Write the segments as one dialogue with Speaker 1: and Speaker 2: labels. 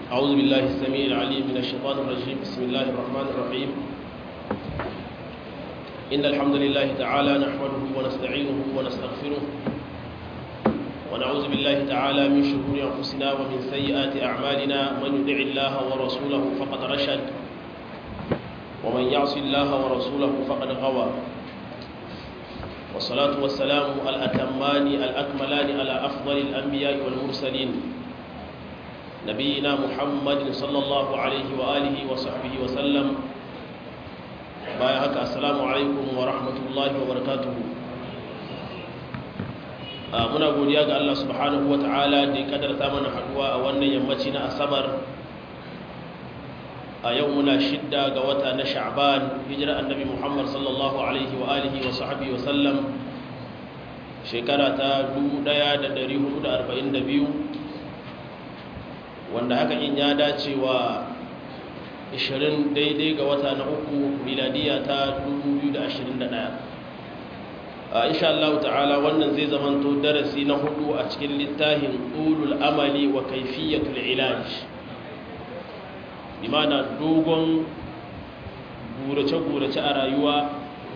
Speaker 1: أعوذ بالله السميع العليم من الشيطان الرجيم بسم الله الرحمن الرحيم إن الحمد لله تعالى نحمده ونستعينه ونستغفره ونعوذ بالله تعالى من شرور أنفسنا ومن سيئات أعمالنا من يدع الله ورسوله فقد رشد ومن يعص الله ورسوله فقد غوى والصلاة والسلام الأتمان الأكملان على أفضل الأنبياء والمرسلين نبينا محمد صلى الله عليه وآله وصحبه وسلم بايعك السلام عليكم ورحمة الله وبركاته muna godiya ga Allah subhanahu wa ta'ala da ya kadarta mana haduwa a wannan yammaci na asabar a yau muna shidda ga wata na sha'ban hijira annabi muhammad sallallahu alaihi wa alihi wa sahbihi wa sallam shekara ta 1442 wanda haka in ya dace wa 20 daidai ga wata na uku miladiya ta 2021 insha Allah ta'ala wannan zai zamanto darasi na hudu a cikin littafin ulul amali wa kaifiyatul ilaj limana dogon gurace-gurace a rayuwa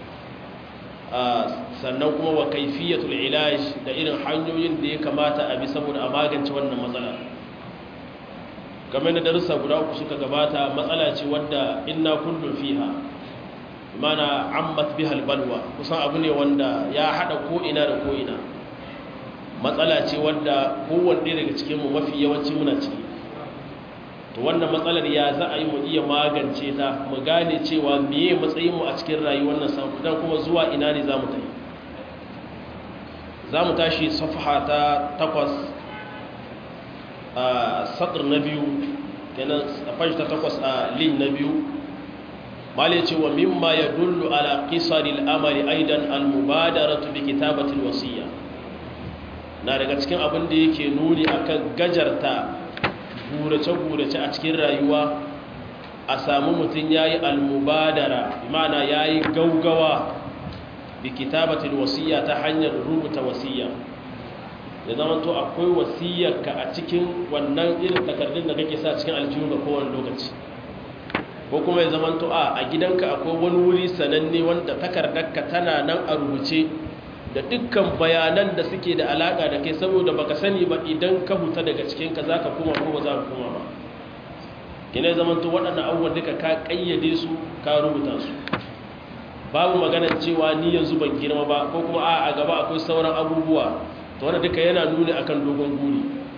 Speaker 1: sannan kuma wa kaifiyatul ilaj da irin hanyoyin da ya kamata a bi saboda a magance wannan matsala game da darussa guda uku suka gabata matsala ce wadda inna kullum fiha mana ammat bihal balwa kusan abu ne wanda ya hada ko'ina da ko'ina matsala ce wadda kowanne daga cikinmu mafi yawanci muna ciki to wannan matsalar ya za a yi mu iya magance ta mu gane cewa meye matsayinmu a cikin rayuwar nan dan kuma zuwa ina ne za mu tafi za mu tashi safaha ta takwas a sadr na biyu kenan a ta takwas a lin na biyu malai ce wa mimma ya dullu ala qisaril amali aidan al mubadaratu bi kitabatil wasiya na daga cikin abin da yake nuni akan gajarta gurace-gurace a cikin rayuwa a samu mutum yayi al mubadara ma'ana yayi gaugawa bi kitabatil wasiya ta hanyar rubuta wasiya ya zama to akwai wasiyarka a cikin wannan irin takardun da kake sa cikin aljihu ga kowane lokaci ko kuma ya zama to a gidanka akwai wani wuri sananne wanda takardarka tana nan a rubuce da dukkan bayanan da suke da alaka da kai saboda baka sani ba idan ka huta daga cikin ka zaka koma ko ba za ka koma ba kina ya zama to waɗannan abubuwan duka ka kayyade su ka rubuta su babu magana cewa ni yanzu ban girma ba ko kuma a a gaba akwai sauran abubuwa to wannan duka yana nuni akan dogon guri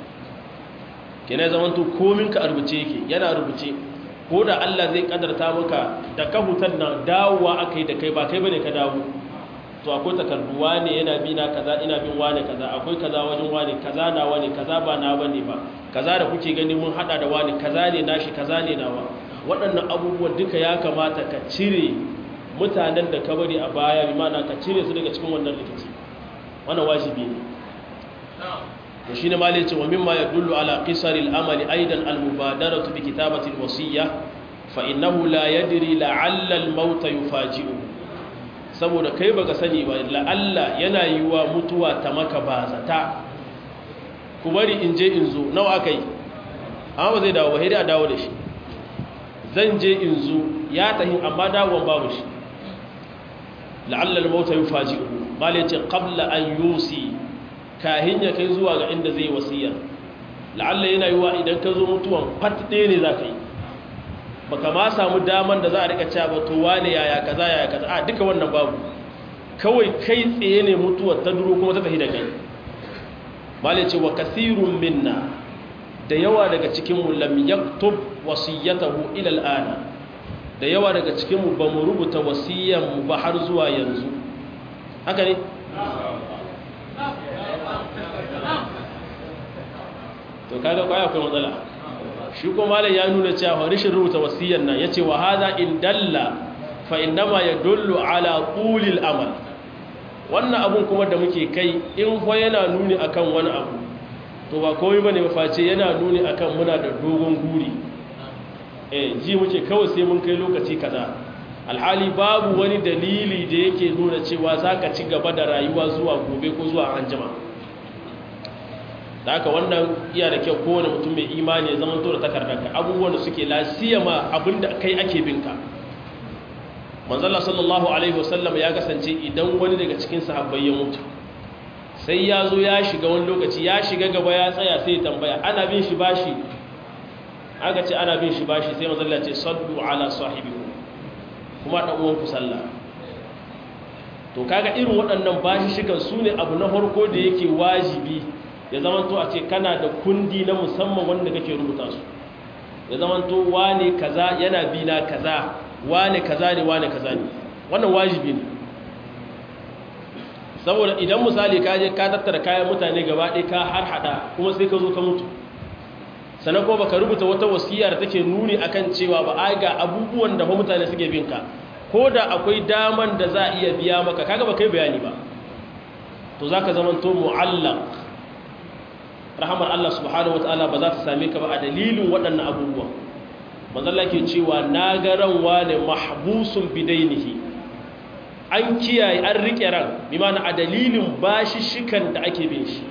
Speaker 1: kina ya zama to komin ka a rubuce yake yana rubuce ko da Allah zai kadarta maka da ka hutar nan dawowa aka yi da kai ba kai bane ka dawo to akwai takardu wane yana bi na kaza ina bin wane kaza akwai kaza wajen wane kaza na wane kaza ba na bane ba kaza da kuke gani mun hada da wane kaza ne nashi kaza ne nawa waɗannan abubuwan duka ya kamata ka cire mutanen da ka bari a baya bi mana ka cire su daga cikin wannan rikici wannan wajibi ne to shine malai ce wa mimma yadullu ala qisari al-amali aidan al-mubadaratu bi kitabati al-wasiyya fa innahu la yadri la'alla al-maut yufaji'u saboda kai baka sani ba la'alla yana yiwa mutuwa ta maka bazata ku bari in je in zo nawa akai amma ba zai dawo ba sai a dawo da shi zan je in zo ya tahi amma dawon babu shi la'alla al-maut yufaji'u malai ce qabla an yusi kahin ya kai zuwa ga inda zai wasiyar la'alla yana yiwa idan ka zo mutuwan fat ɗaya ne za ka yi ba ka ma samu daman da za a rika cewa ba to wane yaya kaza yaya kaza a duka wannan babu kawai kai tsaye ne mutuwar ta duro kuma ta tafi da kai mali ce wa kasirun minna da yawa daga cikin mu lam yaktub wasiyatahu ila al'ana da yawa daga cikin mu ba mu rubuta wasiyan mu ba har zuwa yanzu haka ne to kaga kwaya akwai matsala shi kuma malam ya nuna cewa rishin rubuta wasiyyar nan yace wa hadha in dalla fa innama yadullu ala qulil amal wannan abun kuma da muke kai in fa yana nuni akan wani abu to ba komai bane ba face yana nuni akan muna da dogon guri eh ji muke kawai sai mun kai lokaci kaza alhali babu wani dalili da yake nuna cewa zaka ci gaba da rayuwa zuwa gobe ko zuwa anjima da haka wannan iya da kyau kowane mutum mai imani ya zama to da takardarka abubuwan da suke lasiyama abinda kai ake binka manzala sallallahu alaihi wasallam ya kasance idan wani daga cikin sahabbai ya mutu sai ya zo ya shiga wani lokaci ya shiga gaba ya tsaya sai ya tambaya ana bin shi bashi aka ce ana bin shi bashi sai manzala ce sallu ala sahibiku kuma dan uwanku sallah to kaga irin waɗannan bashi shigan su ne abu na farko da yake wajibi ya zamanto a ce kana da kundi na musamman wanda kake rubuta su ya zamanto wane kaza yana bi na kaza wane kaza ne wane kaza ne wannan wajibi ne saboda idan misali ka je ka tattara kayan mutane gaba ɗaya ka har hada kuma sai ka zo ka mutu sannan kuma baka rubuta wata wasiya da take nuni akan cewa ba ai ga abubuwan da mutane suke bin ka ko da akwai daman da za a iya biya maka kaga ba kai bayani ba to zaka zamanto mu'allaq rahamar Allah subhanahu wataala ba za ta same ka ba a dalilin waɗannan abubuwa manzalla ke cewa na ga ranwa ne mahbusun bidainihi an kiyaye an riƙe ran bi mana a dalilin bashi shikan da ake bin shi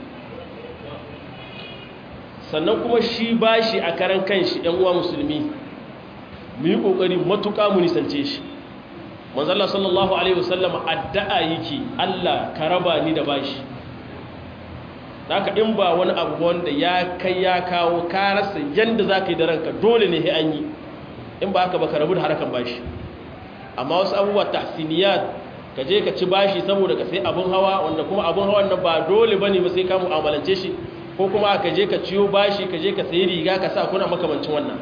Speaker 1: sannan kuma shi bashi a karan kanshi ɗan uwa musulmi mu yi ƙoƙari matuƙa mu nisance shi manzalla sallallahu alaihi wasallam addu'a yake Allah ka raba ni da bashi haka in ba wani abu wanda ya kai ya kawo ka rasa yanda za ka yi da ranka dole ne an yi in ba haka ba ka rabu da harkar bashi amma wasu abubuwa tahsiniyat ka je ka ci bashi saboda ka sai abin hawa wanda kuma abin hawan nan ba dole bane ba sai ka mu'amalance shi ko kuma ka je ka ciyo bashi ka je ka sayi riga ka sa kuna makamancin wannan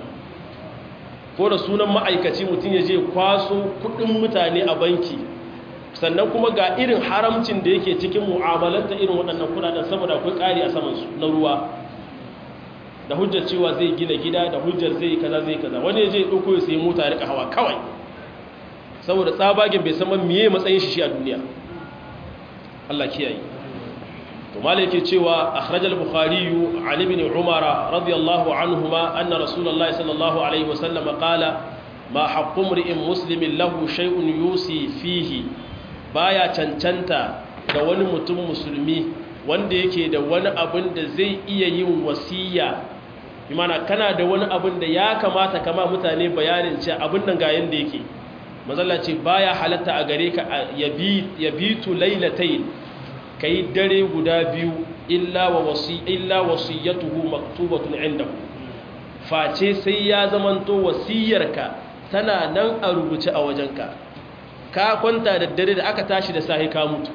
Speaker 1: ko da sunan ma'aikaci mutum ya je kwaso kuɗin mutane a banki sannan kuma ga irin haramcin da yake cikin mu'amalanta irin waɗannan kudaden saboda akwai ƙari a samansu na ruwa da hujjar cewa zai gina gida da hujjar zai kaza zai kaza wani ya je ɗauko ya sai mota rika hawa kawai saboda tsabagen bai san miye matsayin shi shi a duniya Allah kiyaye to malai yake cewa akhraj al-bukhari an ibn umara radiyallahu anhuma anna rasulullahi sallallahu alaihi wasallam qala ma haqqu imri'in muslimin lahu shay'un yusi fihi baya cancanta ga wani mutum musulmi wanda yake da wani abin da zai iya yin wasiya imana kana da wani abin da ya kamata kama mutane bayanin ce abin nan ga yanda yake mazalla ce baya halatta a gare ka ya bitu lailatain kai dare guda biyu illa wa wasi illa wasiyatuhu maktubatun indahu face sai ya zamanto wasiyarka tana nan a rubuce a wajenka ka kwanta da dare da aka tashi da sahi ka mutu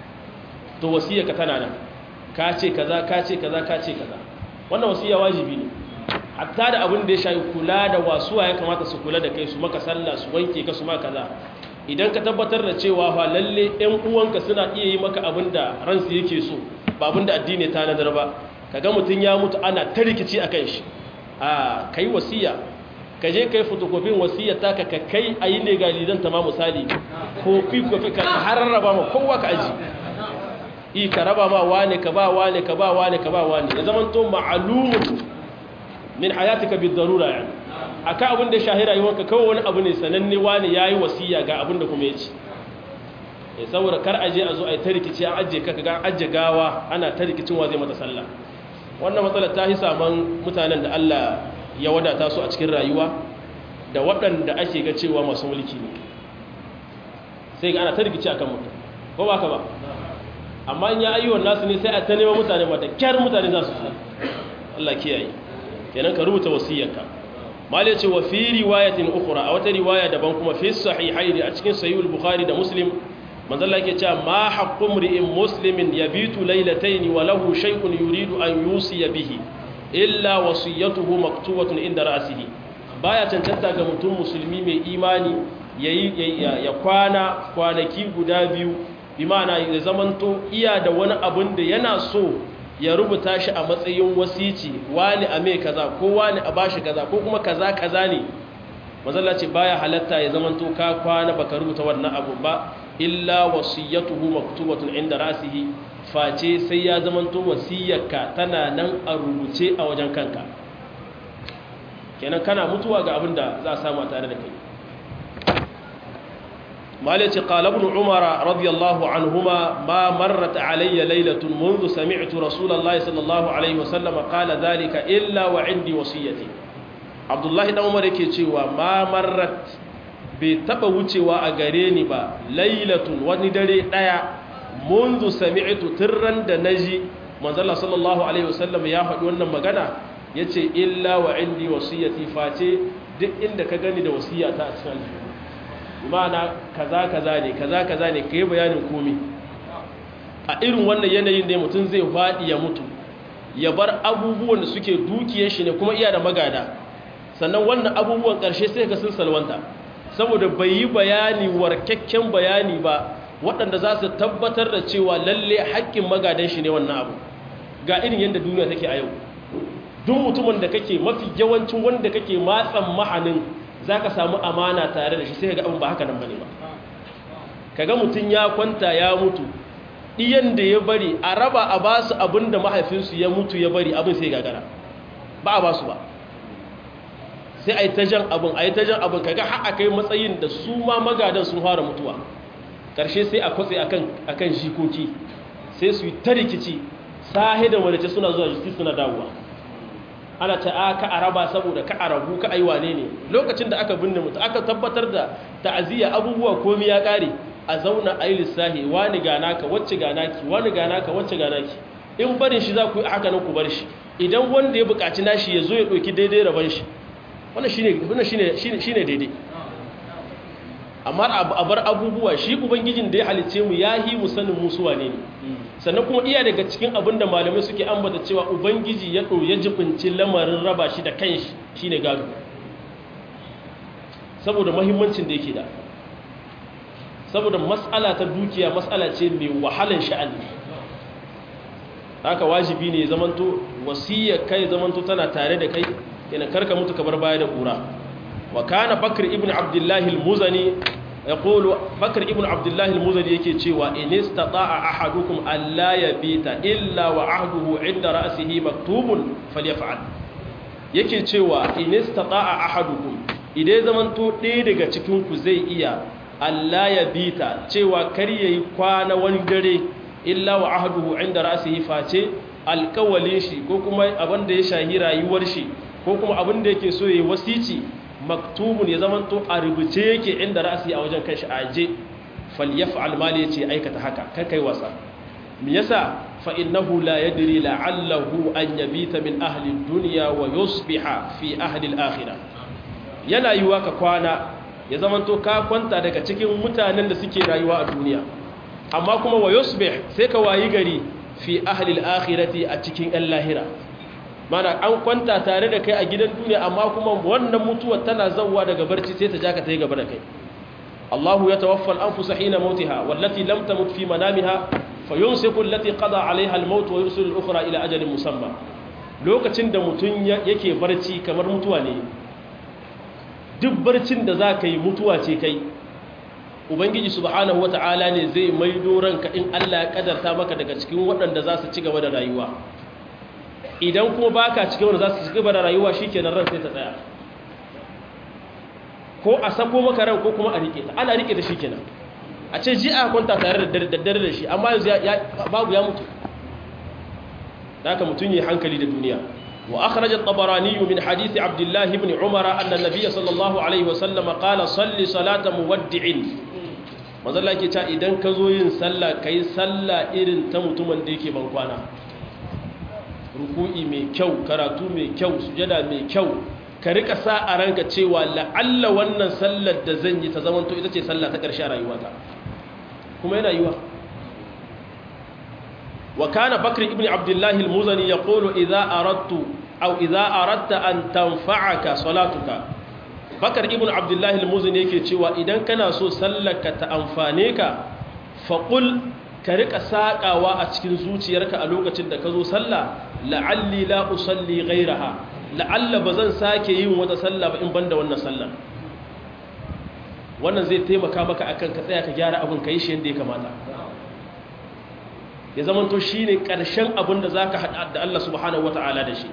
Speaker 1: to wasiyarka tana nan ka ce kaza ka ce kaza ka ce kaza wannan wasiya wajibi ne hatta da abin da ya shafi kula da wasuwa ya kamata su kula da kai su maka sallah su wanke ka su maka kaza idan ka tabbatar da cewa fa lalle ƴan uwanka suna iya yi maka abin da ransu yake so ba abin da addini ta nadar ba kaga mutun ya mutu ana ta rikici akan shi a kai wasiya ka je kai fotokofin wasiyar taka ka kai a yi legalizan ta ma misali kofi kofi ka har raba ma kowa ka aji i ka raba ma wane ka ba wane ka ba wane ka ba wane ya zama to ma'alumun min hayatika bi darura yani aka abin da shahira yi wanka kawai wani abu ne sananne wane yayi wasiya ga abin da kuma ya ci ya saboda kar aje a zo a yi ta rikici an ajiye ka ga ajiye gawa ana ta rikicin wa zai mata sallah wannan matsalar ta yi saman mutanen da Allah ya wadata su a cikin rayuwa da waɗanda ake ga cewa masu mulki ne sai ga ana ta rikici akan mutum ko ba ka ba amma in ya ayyuwan nasu ne sai a ta neman mutane mata kyar mutane za su Allah kiyaye kenan ka rubuta wasiyarka mal ya ce wa fi riwayatin ukhra a wata riwaya daban kuma fi sahihaini a cikin sahihul bukhari da muslim manzo Allah yake cewa ma haqqu mri'in muslimin yabitu laylatayn wa lahu shay'un yuridu an yusiya bihi illa wasiyatuhu maktubatun inda ra'sihi baya cancanta ga mutum musulmi mai imani yayi ya kwana kwanaki guda biyu bi ma'ana ya zamanto iya da wani abun da yana so ya rubuta shi a matsayin wasici wani a mai kaza ko wani a bashi kaza ko kuma kaza kaza ne mazalla ce baya halatta ya zamanto ka kwana baka rubuta wannan abu ba illa wasiyatuhu maktubatun inda ra'sihi face sai ya zamanto wasiyarka tana nan a rubuce a wajen kanka kenan kana mutuwa ga abin da za a samu tare da kai مالك قال ابن عمر رضي الله عنهما ما مرت علي ليلة منذ سمعت رسول الله صلى الله عليه وسلم قال ذلك إلا وعندي وصيتي عبد الله بن عمر yake cewa ma marrat bai taba wucewa a gare ni ba lailatun wani dare daya منذ سمعت tirran da naji manzo Allah sallallahu alaihi wasallam ya faɗi wannan magana yace illa wa indi wasiyati face duk inda ka gani da wasiyata a cikin aljihu mana kaza kaza ne kaza kaza ne kai bayanin komi a irin wannan yanayin ne mutum zai faɗi ya mutu ya bar abubuwan da suke dukiyar shi ne kuma iya da magada sannan wannan abubuwan ƙarshe sai ka sun salwanta saboda bai yi bayani warkakken bayani ba waɗanda za su tabbatar da cewa lalle haƙƙin magadan shi ne wannan abu ga irin yadda duniya take a yau duk mutumin da kake mafi yawancin wanda kake matsan mahanin za ka samu amana tare da shi sai ga abin ba haka nan ba ne ba kaga mutum ya kwanta ya mutu ɗiyan da ya bari a raba a ba su abin da mahaifinsu ya mutu ya bari abin sai gagara ba a ba su ba sai a yi ta jan abin a yi ta jan abin kaga har a kai matsayin da su ma magadan sun fara mutuwa ƙarshe sai a kwatse a kan jikoki sai su yi ta rikici sahi da wadace suna zuwa justice suna dawowa ana ta a ka araba saboda ka arabu ka aiwa ne ne lokacin da aka binne mutu aka tabbatar da ta'aziyya abubuwa komi ya kare a zauna a yi lissahi wani gana ka wacce gana ki wani gana ka wacce gana ki in barin shi za ku yi haka nan ku bar shi idan wanda ya buƙaci nashi ya zo ya ɗauki daidai rabon shi wannan shi ne daidai amma a bar abubuwa shi ubangijin da ya halice mu ya yi mu sanin musuwa ne sannan kuma iya daga cikin abin da malamai suke ambata cewa ubangiji ya ɗo ya jibinci lamarin raba shi da kanshi shi ne gado saboda mahimmancin da yake da saboda matsala ta dukiya matsala ce mai wahalan sha'ani haka wajibi ne zamanto wasiyar kai zamanto tana tare da kai yana karka mutu kamar baya da kura wa kana bakr ibn abdullahi al-muzani yaqulu bakr ibn abdullahi al-muzani yake cewa in istata'a ahadukum alla yabita illa wa ahduhu 'inda ra'sihi maktubun falyaf'al yake cewa in istata'a ahadukum idan zamanto ɗaya daga cikin ku zai iya alla yabita cewa kar yayi kwana wani dare illa wa ahduhu 'inda ra'sihi face alƙawalin shi ko kuma abin da ya shahi rayuwar shi ko kuma abin da yake so yayi wasici maktubun ya zamanto a rubuce yake inda ra'asi a wajen kanshi aje falyaf'al mali yace aikata haka kan kai wasa me yasa fa innahu la yadri la'allahu an yabita min ahli ad-dunya wa yusbiha fi ahli al-akhirah yana yiwa ka kwana ya zamanto ka kwanta daga cikin mutanen da suke rayuwa a duniya amma kuma wa yusbih sai ka wayi gari fi ahli al-akhirati a cikin al-lahira mana an kwanta tare da kai a gidan duniya amma kuma wannan mutuwar tana zawwa daga barci sai ta ja ka ta yi gaba da kai Allahu ya tawaffal anfusa hina mautiha wallati lam tamut fi manamiha fayumsiku allati qada alaiha al-maut wa yursilu al-ukhra ila ajalin musamma lokacin da mutun yake barci kamar mutuwa ne duk barcin da zaka yi mutuwa ce kai ubangiji subhanahu wata'ala ne zai maido ranka in Allah ya kadarta maka daga cikin waɗanda za su ci gaba da rayuwa idan kuma baka cikin wanda za su ci gaba da rayuwa shikenan ran sai ta tsaya ko a sako maka ran ko kuma a rike ta ana rike ta shikenan a ce ji a kwanta tare da daddare da shi amma yanzu babu ya mutu haka mutun yi hankali da duniya wa akhraj at-tabarani min hadith abdullah ibn umara anna an-nabiy sallallahu alaihi wa sallam qala salli salata muwaddi'in manzo Allah yake cewa idan ka zo yin sallah kai sallah irin ta mutumin da yake ban kwana ruku'i mai kyau karatu mai kyau sujada mai kyau ka rika sa a ranka cewa la'alla wannan sallar da zan yi ta zamanto ita ce sallah ta ƙarshe a rayuwata kuma yana yiwa wa kana bakr ibn abdullah al-muzani yaqulu idza aradtu aw idza aradta an tanfa'aka salatuka bakr ibn abdullah al-muzani yake cewa idan kana so sallarka ta amfane ka faqul ka rika sakawa a cikin zuciyarka a lokacin da ka zo sallah la'alli la usalli ghayraha la'alla bazan sake yin wata sallah ba in banda wannan sallah wannan zai taimaka maka akan ka tsaya ka gyara abin kai shi yanda ya kamata ya zaman to shine karshen abin da zaka hada da Allah subhanahu wataala da shi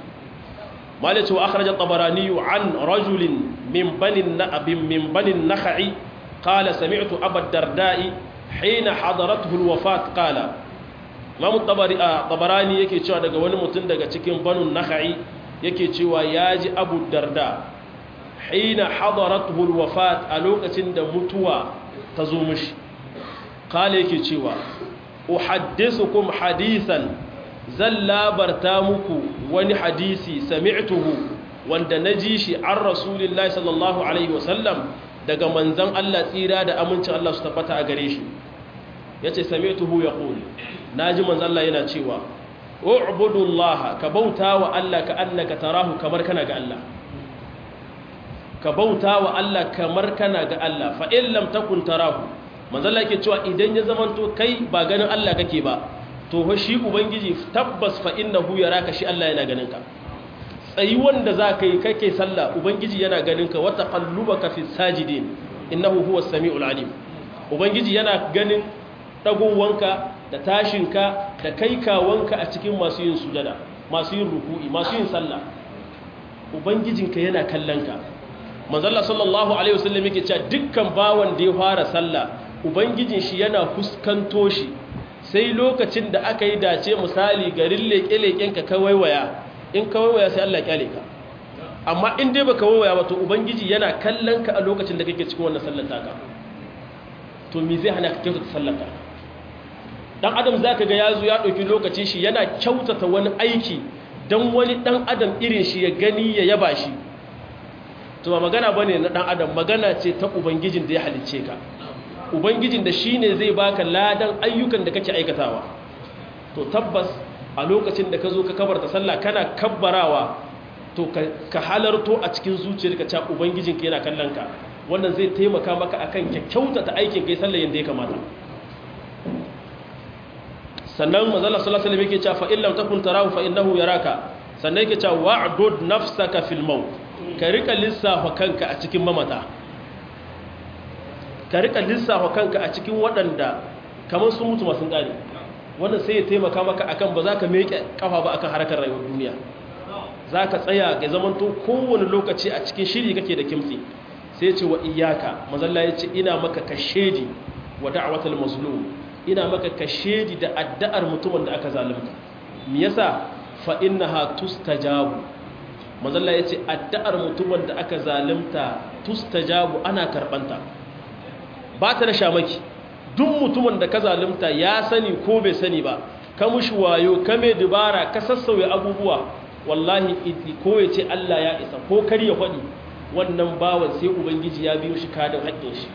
Speaker 1: malaka wa akhraj at-tabarani an rajulin min bani na'bin min bani nakhai qala sami'tu abu darda'i hina hadaratuhu alwafat qala imam tabarani yake cewa daga wani mutum daga cikin banu nakhai yake cewa yaji abu darda hina hadaratuhu alwafat a lokacin da mutuwa ta zo mishi qala yake cewa uhaddithukum hadisan zan labarta muku wani hadisi sami'tuhu wanda naji shi an rasulillahi sallallahu alaihi wasallam daga manzan Allah tsira da amincin Allah su tabbata a gare shi yace sami'tuhu yaqul naji manzan Allah yana cewa u'budullaha ka bauta wa Allah ka annaka tarahu kamar kana ga Allah ka bauta wa Allah kamar kana ga Allah fa in lam takun tarahu manzan Allah yake cewa idan ya zamanto kai ba ganin Allah kake ba to fa shi ubangiji tabbas fa innahu yaraka shi Allah yana ganin ka tsayi wanda za ka yi kake sallah ubangiji yana ganin ka wata kallubaka fi sajidin innahu huwa sami'ul alim ubangiji yana ganin dagowanka da tashinka da kaikawanka a cikin masu yin sujada masu yin ruku'i masu yin sallah ubangijinka yana kallon ka manzalla sallallahu alaihi wasallam yake cewa dukkan bawan da ya fara sallah ubangijin shi yana fuskanto shi sai lokacin da aka yi dace misali garin leƙe-leƙen ka kawaiwaya in kawaiwaya sai Allah kyale ka amma in dai baka waiwaya ba to ubangiji yana kallon ka a lokacin da kake cikin wannan sallar taka to me zai hana ka kyautata sallar ka dan adam zaka ga yazo ya dauki lokaci shi yana kyautata wani aiki dan wani dan adam irin shi ya gani ya yaba shi to ba magana bane na dan adam magana ce ta ubangijin da ya halicce ka ubangijin da shine zai baka ladan ayyukan da kake aikatawa to tabbas a lokacin da ka zo ka kabarta sallah kana kabbarawa to ka halarto a cikin zuciyarka cewa ubangijinka yana kallon ka wannan zai taimaka maka akan kyautata aikin kai sallah yanda ya kamata sannan manzala sallallahu alaihi wasallam yake cewa fa in lam takun tarahu fa innahu yaraka sannan yake cewa wa'dud nafsaka fil maut ka rika lissafa kanka a cikin mamata ka rika lissafa kanka a cikin waɗanda kamar sun mutu masu ƙari wannan sai ya taimaka maka akan ba za ka meke kafa ba akan harkar rayuwar duniya za ka tsaya ga zamanto kowane lokaci a cikin shiri kake da kimtsi sai ce wa iyaka mazalla ya ce ina maka kashedi wa da'awatul mazlum ina maka kashedi da addu'ar mutumin da aka zalunta me yasa fa innaha tustajabu mazalla ya ce addu'ar mutumin da aka zalunta tustajabu ana karbanta ba ta da shamaki duk mutumin da ka zalunta ya sani ko bai sani ba ka mushi wayo ka mai dubara ka sassauya abubuwa wallahi ko ya ce Allah ya isa ko kar ya faɗi wannan bawan sai ubangiji ya biyo shi kadin haƙƙin shi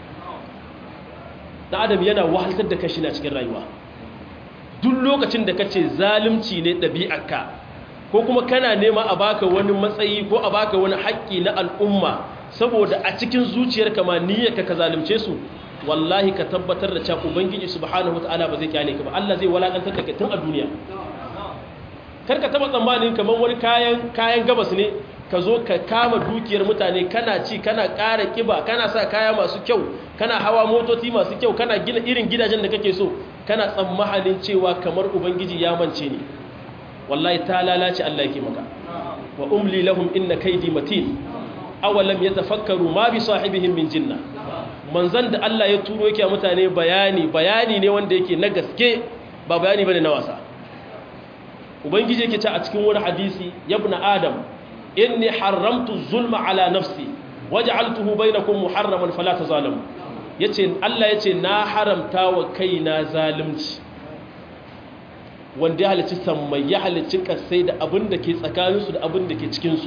Speaker 1: da adam yana wahaltar da kashi na cikin rayuwa duk lokacin da ka ce zalunci ne ɗabi'arka ko kuma kana nema a baka wani matsayi ko a baka wani haƙƙi na al'umma saboda a cikin zuciyarka ma niyyarka ka zalunce su wallahi ka tabbatar da cewa ubangiji subhanahu wataala ba zai kyale ka ba Allah zai walakantar da kai tun a duniya kar ka taba tsammanin kamar wani kayan kayan gabas ne ka zo ka kama dukiyar mutane kana ci kana ƙara kiba kana sa kaya masu kyau kana hawa motoci masu kyau kana gina irin gidajen da kake so kana tsammanin cewa kamar ubangiji ya mance ne wallahi ta lalace Allah yake maka wa umli lahum inna kaydi matin awalam yatafakkaru ma bi sahibihim min jinna manzan da Allah ya turo yake mutane bayani bayani ne wanda yake na gaske ba bayani bane na wasa ubangiji yake ce a cikin wani hadisi yabna adam inni haramtu zulma ala nafsi waj'altuhu bainakum muharraman fala tazalamu yace Allah yace na haramta wa kaina zalunci wanda ya halicci sammai ya halicci kasai da abin da ke tsakaninsu da abin da ke cikinsu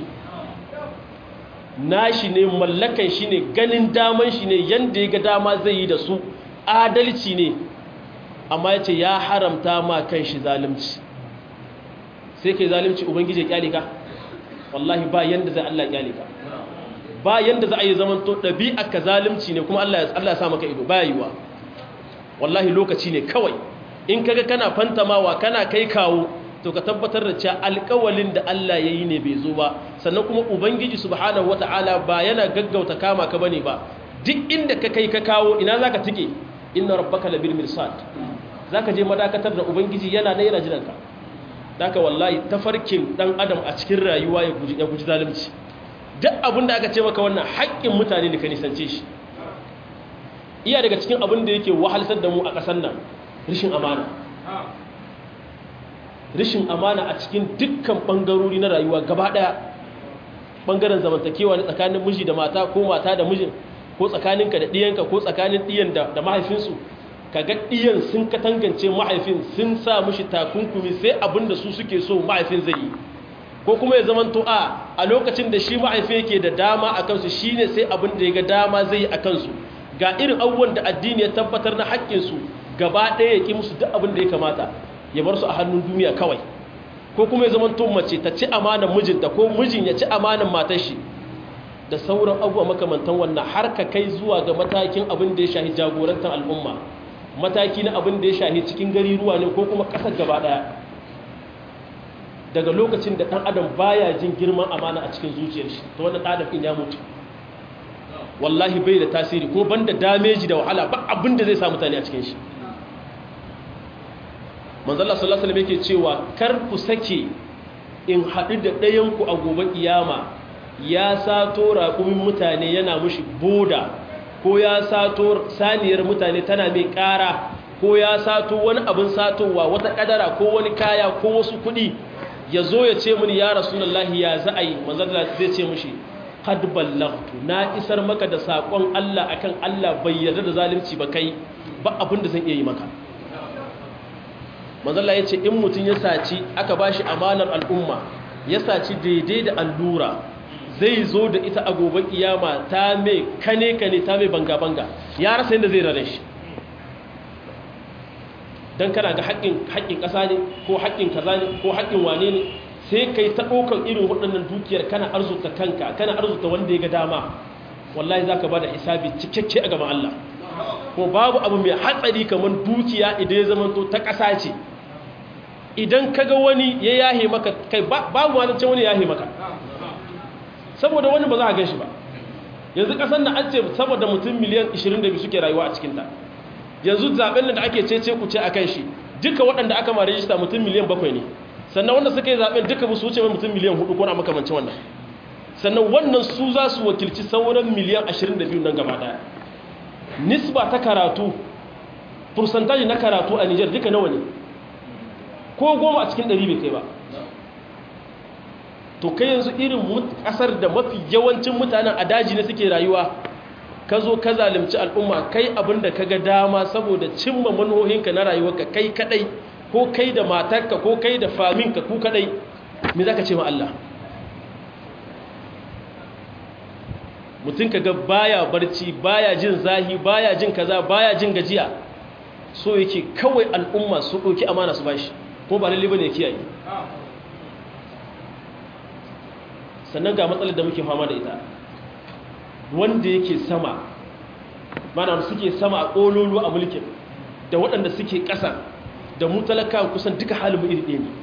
Speaker 1: nashi ne mallakan shi ne ganin daman shi ne yadda ya ga dama zai yi da su adalci ne amma ya ce ya haramta ma kan shi zalimci sai kai zalimci ubangiji ya kyale ka wallahi ba yanda zai Allah kyale ka ba yanda za a yi zaman to ɗabi'a ka zalimci ne kuma Allah ya sa maka ido ba yiwa wallahi lokaci ne kawai in kaga kana fantamawa kana kai kawo to ka tabbatar da cewa alƙawalin da Allah ya yi ne bai zo ba sannan kuma ubangiji subhanahu wata'ala ba yana gaggauta kama ka bane ba duk inda ka kai ka kawo ina zaka tike inna rabbaka labil mirsad zaka je madakatar da ubangiji yana da yana jiranka daka wallahi tafarkin dan adam a cikin rayuwa ya guji ya guji zalunci duk abin da aka ce maka wannan haƙƙin mutane ne ka nisance shi iya daga cikin abin da yake wahalsar da mu a ƙasar nan rishin amana rishin amana a cikin dukkan ɓangarori na rayuwa gaba ɗaya ɓangaren zamantakewa ne tsakanin miji da mata ko mata da mijin ko tsakaninka da ɗiyanka ko tsakanin ɗiyan da mahaifinsu kaga ɗiyan sun katangance mahaifin sun sa mishi takunkumi sai abin da su suke so mahaifin zai yi ko kuma ya zamanto a a lokacin da shi mahaifin yake da dama a kansu shine sai abin da ya ga dama zai yi a kansu ga irin abubuwan da addini ya tabbatar na haƙƙinsu gaba ɗaya ya ƙi musu duk abin da ya kamata ya bar su a hannun duniya kawai ko kuma ya zamanto mace ta ci amanan mijinta ko mijin ya ci amanan matar shi da sauran abubuwa makamantan wannan har ka kai zuwa ga matakin abin da ya shahi jagorantar al'umma mataki na abin da ya shahi cikin gari ruwa ne ko kuma ƙasar gaba ɗaya daga lokacin da ɗan adam baya jin girman amana a cikin zuciyar shi ta wannan ɗan ɗin ya mutu wallahi bai da tasiri ko banda dameji da wahala ba abin da zai sa mutane a cikin shi manzala sallallahu alaihi yake cewa kar ku sake in haɗu da ɗayanku a gobe kiyama ya sato raƙumin mutane yana mushi boda ko ya sato saniyar mutane tana mai ƙara ko ya sato wani abin satowa wata ƙadara ko wani kaya ko wasu kuɗi ya zo ya ce mini ya rasulullahi ya za a yi manzala zai ce mushi qad ballaghtu na isar maka da sakon Allah akan Allah bai yarda da zalunci ba kai ba abin da zan iya yi maka manzala yace in mutun ya saci aka bashi amanar al'umma ya saci daidai da allura zai zo da ita a gobe kiyama ta mai kane kane ta mai banga banga ya rasa yadda zai rare shi dan kana ga haƙƙin haƙƙin ƙasa ne ko haƙƙin kaza ne ko haƙƙin wane ne sai kai ta ɗaukar irin waɗannan dukiyar kana arzuta kanka kana arzuta wanda ya ga dama wallahi za ka ba da hisabi cikakke a gaban Allah ko babu abu mai hatsari kamar dukiya idan ya zama ta ƙasa ce idan ka ga wani ya yahe maka kai babu wani can wani ya yahe maka saboda wani ba za a gan shi ba yanzu ƙasar na an ce saboda mutum miliyan 22 suke rayuwa a cikinta yanzu zaɓen da ake cece ku ce a kan shi duka waɗanda aka ma rajista mutum miliyan bakwai ne sannan wanda suka yi zaɓen duka ba su wuce mutum miliyan hudu ko na makamancin wannan sannan wannan su za su wakilci sauran miliyan 22 nan gaba ɗaya nisba ta karatu fursantaji na karatu a nijar duka nawa ne ko goma a cikin ɗari bai kai ba to kai yanzu irin ƙasar da mafi yawancin mutanen a daji ne suke rayuwa ka zo ka zalimci al'umma kai abin da ka ga dama saboda cimma manuhohinka na rayuwarka kai kadai ko kai da matarka ko kai da faminka ku kadai me za ka ce ma Allah mutum ka ga baya barci baya jin zahi baya jin kaza baya jin gajiya so yake kawai al'umma su ɗauki amana su bashi ko ba lalle bane ya kiyaye sannan ga matsalar da muke fama da ita wanda yake sama mana suke sama a ƙololo a mulkin da waɗanda suke ƙasa da mu talaka kusan duka halin mu iri ɗaya ne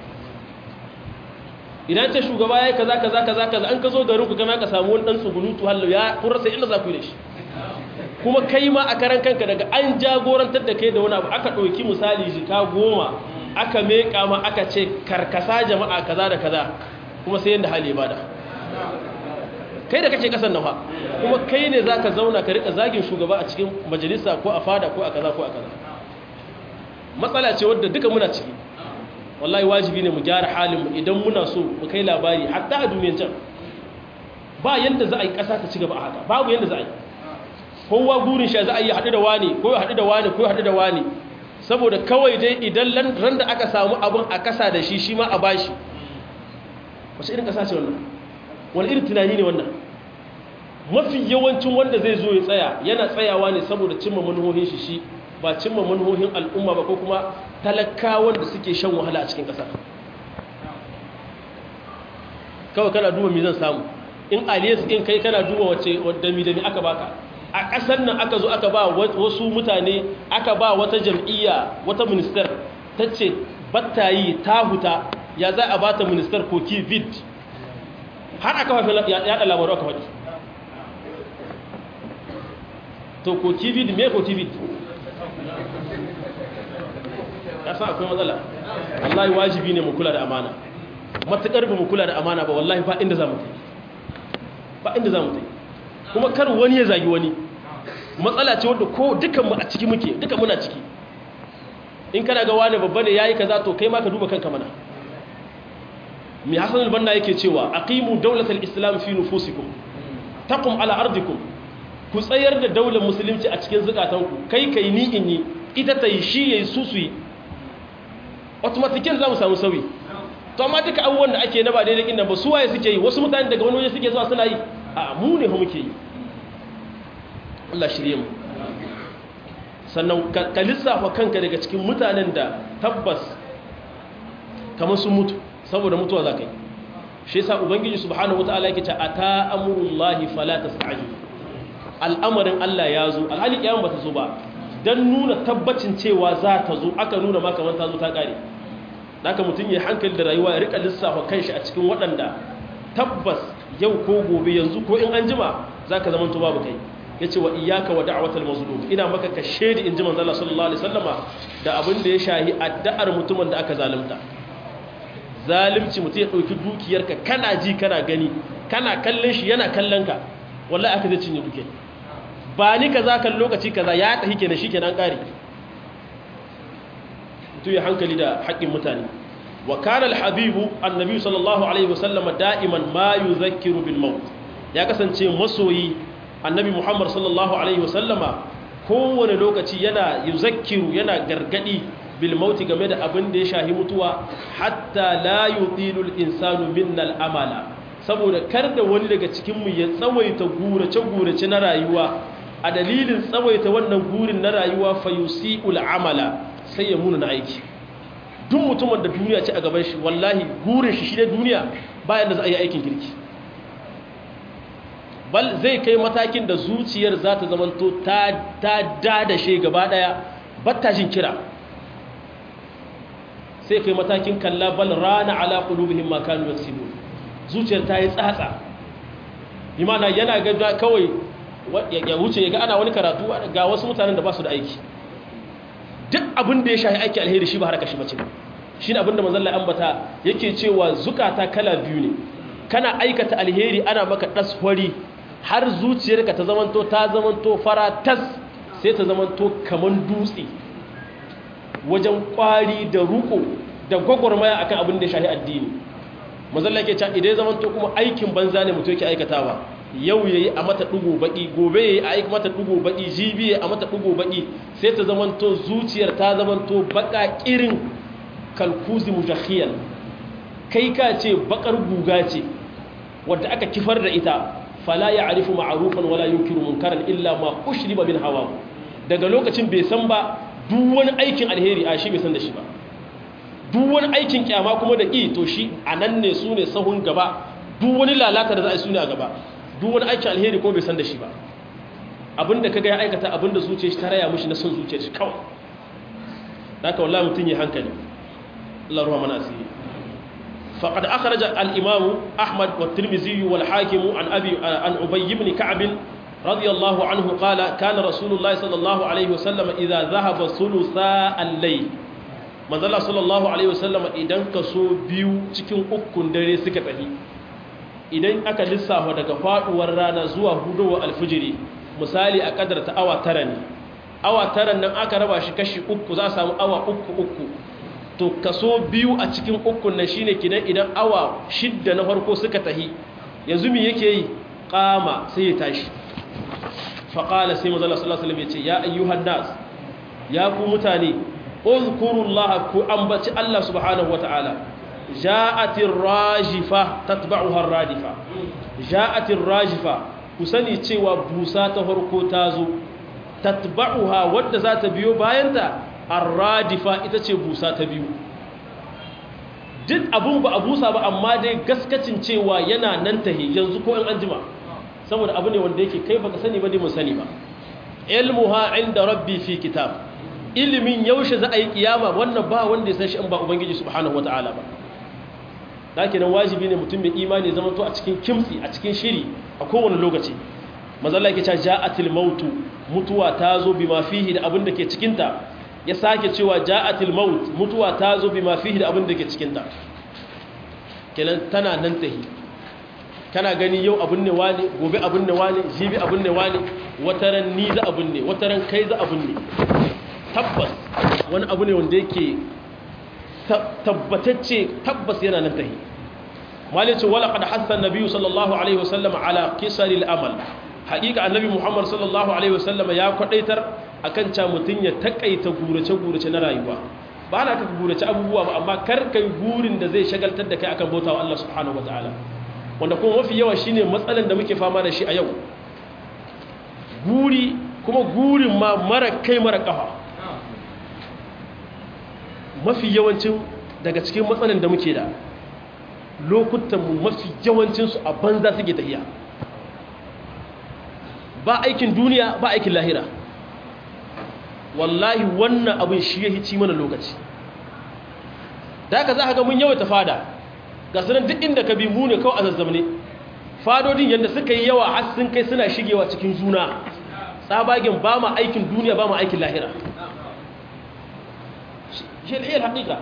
Speaker 1: idan ce shugaba ya yi kaza kaza kaza kaza an ka zo garin ku kama ka samu wani ɗan tsugunutu hallo ya kurasa inda za ku yi da shi kuma kai ma a karan kanka daga an jagorantar da kai da wani abu aka ɗauki misali jika goma aka meƙa ma aka ce karkasa jama'a kaza da kaza kuma sai yadda hali ba da kai da kake kasan nafa kuma kai ne za ka zauna ka rika zagin shugaba a cikin majalisa ko a fada ko a kaza ko a kaza matsala ce wadda duka muna ciki wallahi wajibi ne mu gyara halinmu idan muna so mu kai labari hatta a duniyan can ba yadda za a yi ƙasa ta ci gaba a haka babu yadda za a yi kowa burin shi za a yi haɗu da wani ko ya haɗu da wani ko ya haɗu da wani saboda kawai dai idan ran da aka samu abin a ƙasa da shi shi ma a bashi wace irin ƙasa ce wannan wani irin tunani ne wannan mafi yawancin wanda zai zo ya tsaya yana tsayawa ne saboda cimma manuhohin shi shi ba cimma manuhohin al'umma ba ko kuma talakawan da suke shan wahala a cikin ƙasa kawai kana duba mi zan samu in aliyas in kai kana duba wace wadda mi da mi aka baka a ƙasar nan aka zo aka ba wasu mutane aka ba wata jam'iyya wata minister ta ce battayi ta huta ya za a bata minister ko kivid har aka fafi yaɗa labaru aka faɗi to ko kivid me ko kivid ya sa akwai matsala wallahi wajibi ne mu kula da amana matuƙar ba mu kula da amana ba wallahi ba inda za mu kai ba inda za mu kai kuma kar wani ya zagi wani matsala ce wadda ko dukanmu a ciki muke dukan muna ciki in kana ga wani babba ne yayi kaza to kai ma ka duba kanka mana mi hasan al-banna yake cewa aqimu dawlatal islam fi nufusikum taqum ala ardikum ku tsayar da daular musulunci a cikin zukatanku kai kai ni in yi ita ta yi shi yayi su su yi automatikin za mu samu sauyi to amma duka abubuwan da ake na ba daidai inda ba su waye suke yi wasu mutane daga wani waje suke zuwa suna yi a mu ne muke yi Allah shirye mu sannan ka lissafa kanka daga cikin mutanen da tabbas kamar sun mutu saboda mutuwa za ka yi shi yasa ubangiji subhanahu wataala yake ce ata amurullahi fala tasta'jil al'amarin Allah ya zo alhali kiyaman bata zo ba dan nuna tabbacin cewa za ta zo aka nuna ma kamar ta zo ta kare haka mutum ya hankali da rayuwa ya rika lissafa kanshi a cikin waɗanda tabbas yau ko gobe yanzu ko in an jima zaka zama to babu kai yace wa iyyaka wa da'watal mazlum ina maka ka shedi in ji manzo Allah sallallahu alaihi wasallama da abin da ya shahi addu'ar mutumin da aka zalunta zalimci mutum ya dauki dukiyarka kana ji kana gani kana kallon shi yana kallon ka wallahi aka zai cinye duke ba ni kaza kan lokaci kaza ya tahi kenan shikenan kare mutum ya hankali da haƙƙin mutane wa kana al-habibu annabi sallallahu alaihi wasallama da'iman ma yuzakkiru bil maut ya kasance masoyi annabi muhammad sallallahu alaihi wasallama kowane lokaci yana yuzakkiru yana gargadi bil mauti game da abin da ya shahi mutuwa hatta la yutilul insanu minnal amala saboda kar da wani daga cikin mu ya tsawaita gurace gurace na rayuwa a dalilin tsawaita wannan gurin na rayuwa fayusiul amala sai ya muna na aiki duk mutumin da duniya ce a gaban shi wallahi gurin shi shi ne duniya bayan da za a yi aikin kirki bal zai kai matakin da zuciyar za ta zamanto ta dadashe gaba daya batta jin kira sai kai matakin kalla bal rana ala qulubihim ma kanu yaksibun zuciyar ta yi tsatsa imana yana ga kawai ya wuce ya ga ana wani karatu ga wasu mutanen da ba su da aiki duk abin da ya shahi aiki alheri shi ba haraka shi bace shi ne abin da manzon Allah ambata yake cewa zukata kala biyu ne kana aikata alheri ana maka dasfari har zuciyarka ta zamanto ta zamanto fara tas sai ta zamanto kaman dutse wajen kwari da ruko da gwagwarmaya akan abin da ya shahi addini manzon Allah yake cewa idan zamanto kuma aikin banza ne mutum yake aikatawa yau yayi a mata dugo baki gobe yayi a aika mata dugo baki jibi yayi a mata dugo baki sai ta zamanto zuciyar ta zamanto baka kirin kalkuzi mujakhiyan kai ka ce bakar guga ce wadda aka kifar da ita fala ya'rifu ma'rufan wala yunkiru munkaran illa ma ushriba min hawa daga lokacin bai san ba duk wani aikin alheri a shi bai san da shi ba duk wani aikin kyama kuma da ƙi to shi anan ne su ne sahun gaba duk wani lalata da za a yi su ne a gaba duk wani aikin alheri ko bai san da shi ba abinda kaga ya aikata abinda zuciya shi ta raya mushi na son zuciya shi kawai haka wallahi mutun yi hankali Allah ruwa mana asiri faqad akhraja al-imam Ahmad wa Tirmidhi wal Hakim an Abi an Ubay ibn Ka'b radiyallahu anhu qala kana Rasulullah sallallahu alaihi wasallam idha dhahaba thulutha al-layl manzala sallallahu alaihi wasallam idan kaso biyu cikin ukun dare suka tafi idan aka lissafa daga faduwar rana zuwa hudowar alfijiri misali a kadar ta awa tara ne awa tara nan aka raba shi kashi uku za a samu awa uku uku to kaso biyu a cikin ukun nan shine kidan idan awa shidda na farko suka tahi yanzu me yake yi kama sai ya tashi faqala sai manzo sallallahu alaihi wasallam ya ce ya ayyuhan nas ya ku mutane uzkurullaha ku ambaci Allah subhanahu wataala ja'atir rajifa tatba'uha ar-radifa ja'atir rajifa ku sani cewa busa ta farko ta zo tatba'uha wadda za ta biyo bayanta ar-radifa ita ce busa ta biyu duk abun ba a busa ba amma dai gaskacin cewa yana nan tahi yanzu ko in anjima saboda abu ne wanda yake kai baka sani ba dai mun sani ba ilmuha inda rabbi fi kitab ilimin yaushe za a yi kiyama wannan ba wanda ya san shi in ba ubangiji subhanahu wataala ba dake nan wajibi ne mutum mai imani zama to a cikin kimtsi a cikin shiri a kowane lokaci mazalla yake cewa ja'atil mautu mutuwa ta zo bima fihi da abin da ke cikin ta ya sake cewa ja'atil maut mutuwa ta zo bima fihi da abin da ke cikin ta kenan tana nan tahi kana gani yau abin ne wani gobe abin ne wani jibi abin ne wani wataran ni za abin ne wataran kai za abin ne tabbas wani abu ne wanda yake tabbatacce tabbas yana nan tahi malice wala qad hassa an-nabi sallallahu alaihi wasallam ala qisaril amal haqiqa annabi muhammad sallallahu alaihi wasallam ya kwadaitar akan ca mutun ya takaita gurace gurace na rayuwa ba na ka gurace abubuwa ba amma kar kai gurin da zai shagaltar da kai akan bautawa Allah subhanahu wataala wanda kuma mafi yawa shine matsalan da muke fama da shi a yau guri kuma gurin ma mara kai mara kafa mafi yawancin daga cikin matsalan da muke da lokutanmu mafi yawancinsu a banza suke tafiya ba aikin duniya ba aikin lahira wallahi wannan abin shi ya hici mana lokaci da haka za ka ga mun yawaita fada ga sunan duk inda ka bi mu ne kawai a zazzamne fadodin yadda suka yi yawa har sun kai suna shigewa cikin juna tsabagen ba ma aikin duniya ba ma aikin lahira shi al'iyar haƙiƙa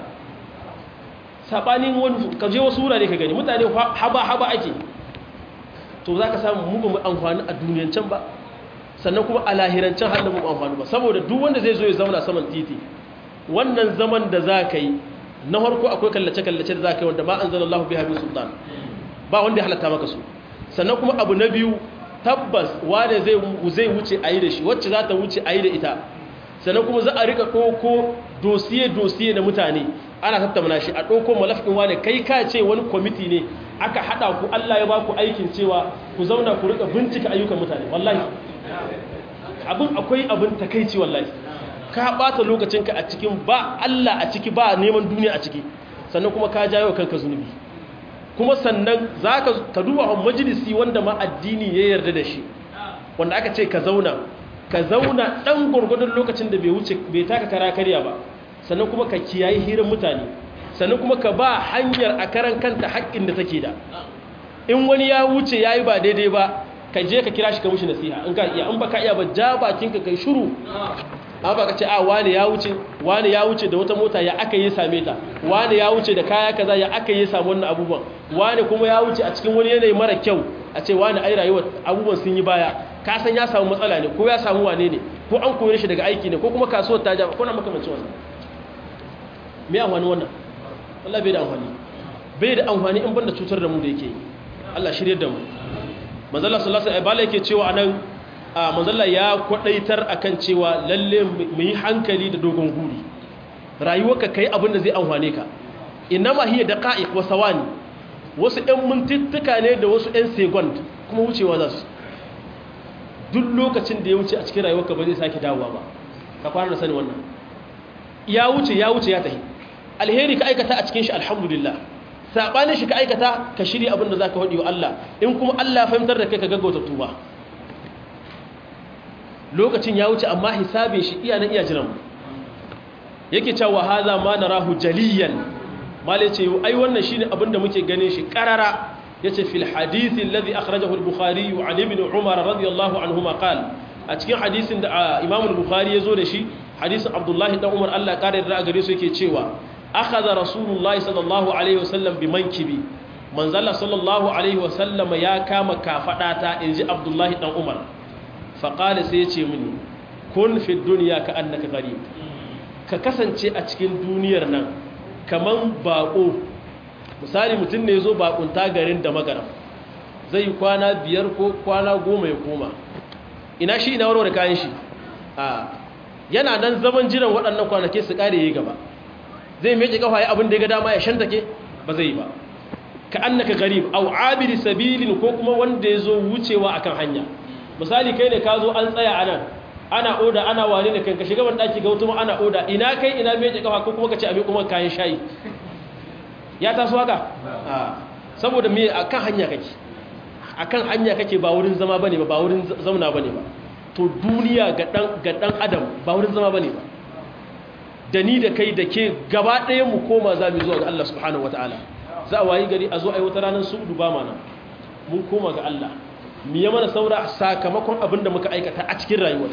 Speaker 1: saɓanin wani ka je wasu wurare ka gani mutane haba-haba ake to za ka samu mu mu amfani a duniyancan ba sannan kuma a lahirancen hannun mu amfani ba saboda duk wanda zai zo ya zauna saman titi wannan zaman da za ka yi na harko akwai kallace-kallace da za ka yi wanda ba an zana Allah biya min sultan ba wanda ya halatta maka su sannan kuma abu na biyu tabbas wane zai wuce a yi da shi wacce za ta wuce a yi da ita sannan kuma za a rika ɗauko dosiye-dosiye na mutane ana tattauna shi a ɗauko malafin wane kai ka ce wani kwamiti ne aka haɗa ku Allah ya ba ku aikin cewa ku zauna ku rika bincika ayyukan mutane wallahi abin akwai abin takaici wallahi ka ɓata lokacinka a cikin ba Allah a ciki ba neman duniya a ciki sannan kuma ka jawo kanka zunubi kuma sannan za ka duba a majalisi wanda ma addini ya yarda da shi wanda aka ce ka zauna ka zauna ɗan gwargwadon lokacin da bai wuce bai taka kara karya ba sannan kuma ka kiyaye hirin mutane sannan kuma ka ba hanyar a karan kanta haƙƙin da take da in wani ya wuce ya yi ba daidai ba ka je ka kira shi ka mushi nasiha in ka iya in ba ka iya ba ja bakinka kai shuru an ba ka ce a wani ya wuce wani ya wuce da wata mota ya aka yi same ta wani ya wuce da kaya kaza ya aka yi samu wannan abubuwan wani kuma ya wuce a cikin wani yanayi mara kyau a ce wani ai rayuwar abubuwan sun yi baya ka san ya samu matsala ne ko ya samu wane ne ko an koyar shi daga aiki ne ko kuma kasuwar ta ja ko na makamancin wannan me amfani wannan Allah bai da amfani bai da amfani in banda cutar da mu da yake Allah shirye da mu manzala sallallahu alaihi wasallam yake cewa anan a manzala ya kwadaitar akan cewa lalle mu yi hankali da dogon guri rayuwarka kai abin da zai amfane ka inama hiya daqa'iq wa sawani wasu ɗan mintuttuka ne da wasu ɗan second kuma wucewa za su duk lokacin da ya wuce a cikin rayuwarka ba zai sake dawowa ba ka fara da sani wannan ya wuce ya wuce ya tafi alheri ka aikata a cikin shi alhamdulillah sabanin shi ka aikata ka shirya abin da zaka faɗi wa Allah in kuma Allah fahimtar da kai ka gaggauta tuba lokacin ya wuce amma hisabin shi iya nan iya jiran mu yake cewa hadha ma narahu jaliyan male ce ai wannan shine abin da muke ganin shi qarara yace fil hadith alladhi akhrajahu al-bukhari an ibn umar radiyallahu anhuma qala a cikin hadisin da imam al-bukhari yazo da shi hadisin abdullahi dan umar Allah kare da gare su yake cewa akhadha rasulullahi sallallahu alaihi wasallam bi mankibi manzala sallallahu alaihi wasallam ya kama kafadata inji abdullahi dan umar fa qala sai yace mini kun fi dunya ka annaka gharib ka kasance a cikin duniyar nan kaman bako misali mutum ne yazo bakunta garin da magaram zai kwana biyar ko kwana goma ya koma ina shi ina warware kayan shi a yana nan zaman jiran waɗannan kwanake su ƙare yi gaba zai meke kafa ya abin da ya ga dama ya shantake ba zai yi ba ka annaka garib aw abiri sabilin ko kuma wanda ya zo wucewa akan hanya misali kai ne ka zo an tsaya anan ana oda ana wane da kanka shiga ban daki ga wutuma ana oda ina kai ina meke kafa ko kuma ka ce abin kuma kayan shayi ya taso haka saboda me akan hanya kake akan hanya kake ba wurin zama bane ba ba wurin zauna bane ba to duniya ga ɗan adam ba wurin zama ba ne ba da ni da kai da ke gaba ɗaya mu koma za mu zuwa ga Allah subhanahu wata'ala za a wayi gari a zo a yi wata ranar su'udu ba mana mun koma ga Allah mu yi mana saura sakamakon abin da muka aikata a cikin rayuwar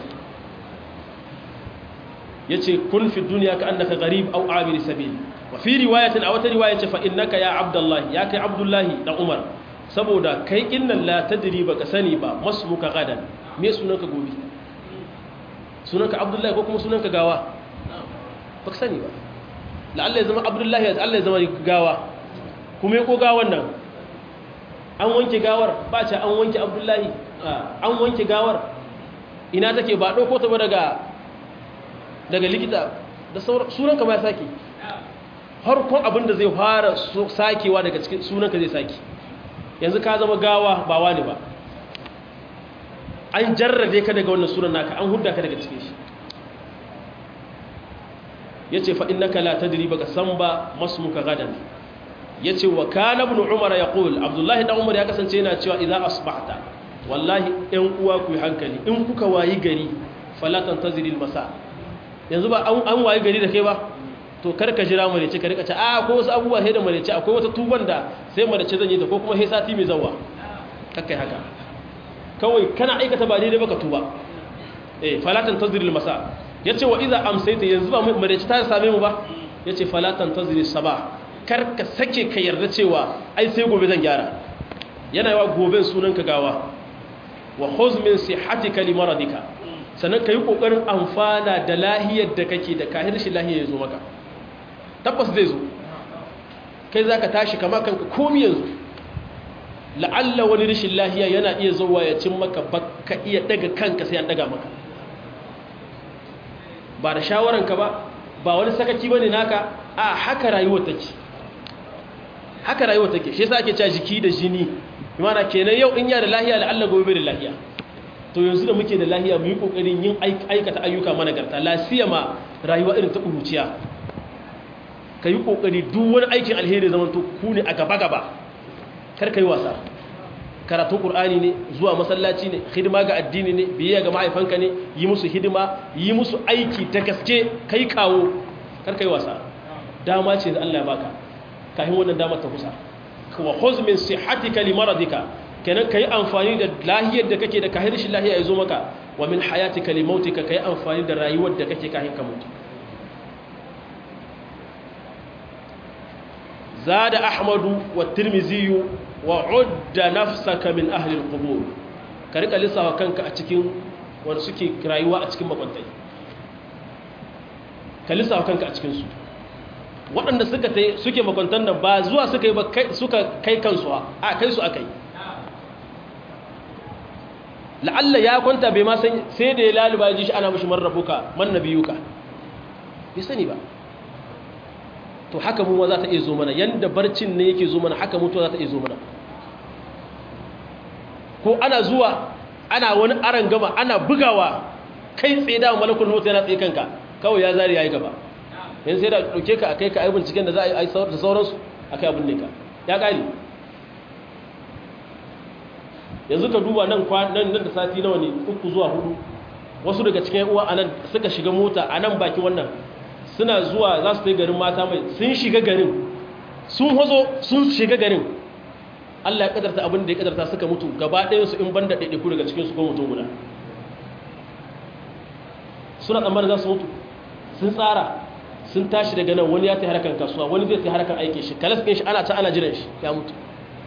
Speaker 1: ya ce kun fi duniya ka annaka garib au abiri sabil wa fi riwayatin a wata riwaya ce fa innaka ya abdullahi ya kai abdullahi dan umar saboda kai innan la tadri baka sani ba masmuka gadan me sunanka gobe sunanka abdullahi ko kuma sunanka gawa baka sani ba la'alla ya zama abdullahi ya Allah ya zama gawa kuma ya ko gawan nan an wanke gawar ba ce an wanke abdullahi an wanke gawar ina take ba ɗauko ta ba daga daga likita da sunanka ba ya sake harkon abin da zai fara sakewa daga cikin sunanka zai sake yanzu ka zama gawa ba wani ba an jarrabe ka daga wannan sunan naka an hudda ka daga cikin shi ya ce fa'in naka la ta diri baka san ba masu muka gadan ya ce wa kana ibn umar ya ƙul abdullahi ɗan umar ya kasance yana cewa idan asbahta wallahi ‘yan uwa ku yi hankali in kuka wayi gari falatan ta ziril masa yanzu ba an wayi gari da kai ba to karka jira marece ka rika ce a ko wasu abubuwa sai da marece akwai wata tuban da sai marece zan yi ta ko kuma sai sati mai zawa kakkai haka kawai kana aikata ba daidai baka tuba eh falatan tazril masa yace wa idza amsayta yanzu ba marece ta same mu ba yace falatan tazril sabah karka sake ka yarda cewa ai sai gobe zan gyara yana yawa goben sunan ka gawa wa khuz min sihhatika li maradika sannan kai kokarin amfana da lahiyar da kake da kahir shi lahiyar yazo maka tabbas zai zo kai za ka tashi kama kanka komi yanzu la'alla wani rashin lahiya yana iya zuwa ya cin maka baka iya daga kanka sai an daga maka ba da shawaranka ba ba wani sakaki ba ne naka a haka rayuwar take haka rayuwar take shi yasa ake cewa jiki da jini imana kenan yau in ya da lahiya la'alla gobe da lahiya to yanzu da muke da lahiya mu yi kokarin yin aikata ayyuka managarta lafiya ma rayuwa irin ta ƙuruciya ka yi ƙoƙari duk wani aikin alheri zaman to ku ne a gaba-gaba kar ka yi wasa karatun ƙur'ani ne zuwa masallaci ne hidima ga addini ne biyayya ga mahaifanka ne yi musu hidima yi musu aiki ta gaske kai kawo kar ka yi wasa dama ce da Allah ya baka kafin wannan dama ta kusa wa khuz min sihhatika li maradika kenan kai amfani da lahiyar da kake da kahir shi lahiya ya zo maka wa min hayatika li mautika kai amfani da rayuwar da kake kafin ka mutu زاد أحمد والترمذي وعد نفسك من أهل القبور كريك لسا وكانك أتكين ونسكي رايوا أتكين مقنطي كلسا وكانك أتكين سو waɗanda suka ta suke makwantar nan ba zuwa suka yi ba suka kai kansu a kai su aka yi la'alla ya kwanta bai ma sai da ya laluba ji shi ana mashi marrabuka man nabiyuka bai sani ba to haka mu za ta iya zo mana yanda barcin ne yake zo mana haka mutuwa za ta iya zo mana ko ana zuwa ana wani aran gama ana bugawa kai tsaye da malakul mota yana tsaye kanka kawai ya zari yayi gaba yanzu sai da dauke ka akai ka aibin cikin da za a yi da sauransu akai abin ne ka ya kare yanzu ka duba nan nan da sati nawa ne uku zuwa hudu wasu daga cikin uwa anan suka shiga mota anan baki wannan suna zuwa za su yi garin mata mai sun shiga garin sun hazo sun shiga garin Allah ya kadarta abin da ya kadarta suka mutu gaba ɗayansu in banda ɗaiɗaiku daga cikinsu ko mutum guda suna tsammanin za su mutu sun tsara sun tashi daga nan wani ya ta harkar kasuwa wani zai ta harkar aikin shi kalas ɗin shi ana ta ana jiran shi ya mutu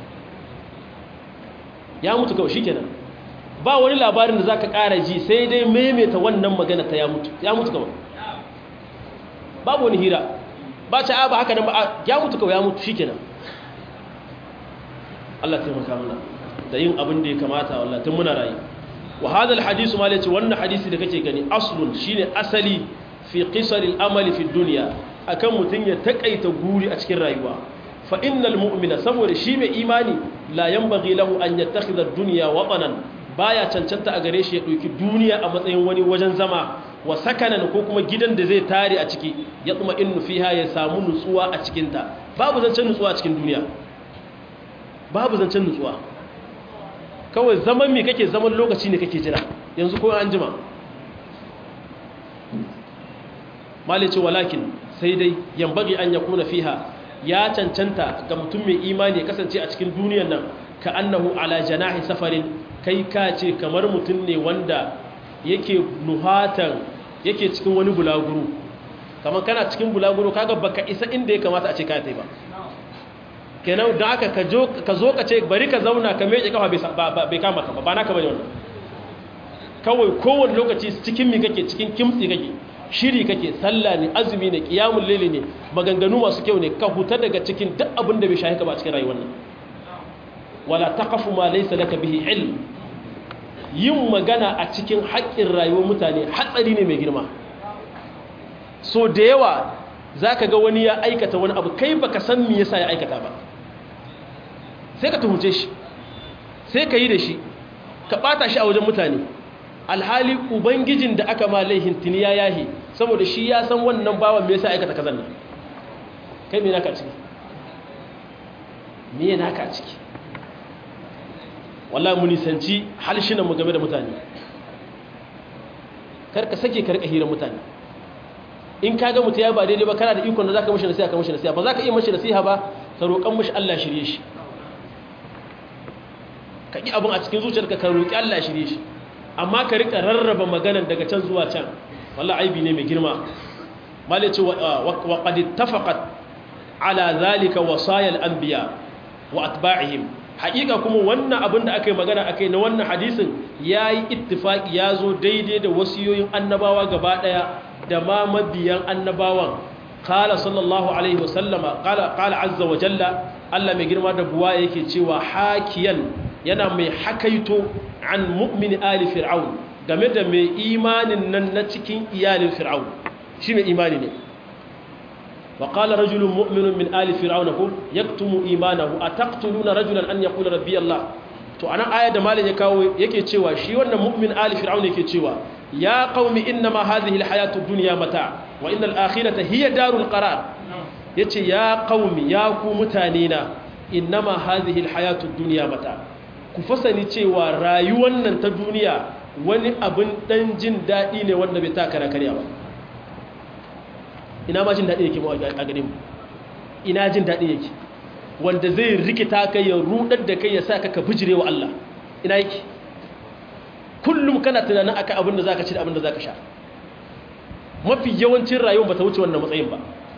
Speaker 1: ya mutu kawai shi kenan ba wani labarin da za ka ƙara ji sai dai maimaita wannan magana ta ya mutu ya mutu kawai babu wani hira ba ta ba haka nan ba ya mutu kawai ya mutu shikenan Allah taimaka mana da yin abin da ya kamata wallahi tun muna rayu wa hadha alhadith ma lace wannan hadisi da kake gani aslun shine asali fi qisar al-amal fi dunya akan mutun ya takaita guri a cikin rayuwa fa innal mu'mina saboda shi mai imani la yanbaghi lahu an yattakhidha ad-dunya watanan baya cancanta a gare shi ya ɗauki duniya a matsayin wani wajen zama wa sakanan ko kuma gidan da zai tare a ciki ya tsuma in fiha ya samu nutsuwa a cikinta babu zancen nutsuwa a cikin duniya babu zancen nutsuwa kawai zaman me kake zaman lokaci ne kake jira yanzu ko an jima malice walakin sai dai yambagi an yakuna fiha ya cancanta ga mutum mai imani ya kasance a cikin duniyar nan ka annahu ala janahi safarin kai ka ce kamar mutum ne wanda yake nuhatan yake cikin wani bulaguro kamar kana cikin bulaguro kaga baka isa inda ya kamata a ce ka tai ba kenan da aka ka zo ka ce bari ka zauna ka meke kafa bai kama ka ba naka bane wannan kawai kowane lokaci cikin mi kake cikin kimtsi kake shiri kake sallah ne azumi ne qiyamul layli ne maganganu masu kyau ne ka huta daga cikin duk abin da bai shahi ka ba cikin rayuwar nan wala taqafu ma laysa laka bihi ilm yin magana a cikin haƙƙin rayuwar mutane hatsari ne mai girma so da yawa zaka ga wani ya aikata wani abu kai baka san me yasa ya aikata ba sai ka tuhunce shi sai ka yi da shi ka bata shi a wajen mutane alhali ubangijin da aka ma laihin tuni ya yahi saboda shi ya san wannan bawan me yasa aikata kazan nan kai me naka ciki me naka ciki wallahi mu nisanci halshinan mu game da mutane kar ka sake ka rika hira mutane in ka ga mutum ya ba daidai ba kana da ikon da zaka mishi nasiha ka mishi nasiha ba zaka iya mishi nasiha ba ka roƙan mishi Allah shirye shi ka ƙi abin a cikin zuciyarka ka roƙi Allah shirye shi amma ka rika rarraba maganan daga can zuwa can wallahi aibi ne mai girma malice wa qad ittafaqat ala zalika wasayal anbiya wa atba'ihim haƙiƙa kuma wannan abin da aka yi magana akai na wannan hadisin yayi ittifaqi yazo daidai da wasiyoyin annabawa gaba daya da ma mabiyan annabawan qala sallallahu alaihi wasallama qala qala azza wa jalla Allah mai girma da buwa yake cewa hakiyan yana mai hakaito an mu'min ali fir'aun game da mai imanin nan na cikin iyalin fir'aun shi mai imani ne wa qala rajulun mu'minun min ali fir'aun ko yaktumu imanahu ataqtuluna rajulan an yaqula rabbi allah to anan aya da malin ya kawo yake cewa shi wannan mu'min ali fir'aun yake cewa ya qaumi innama hadhihi alhayatu ad-dunya mata wa innal akhirata hiya darul qarar yace ya qaumi ya ku mutane na innama hadhihi alhayatu ad-dunya mata ku fasani cewa rayuwar nan ta duniya wani abin dan jin daɗi ne wanda bai taka karya ba ina ma jin daɗi yake a gare mu ina jin daɗi yake wanda zai rikita kai ya rudar da kai ya sa ka bijire wa Allah ina yake kullum kana tunanin akan abin da zaka ci da abin da zaka sha mafi yawancin rayuwar bata wuce wannan matsayin ba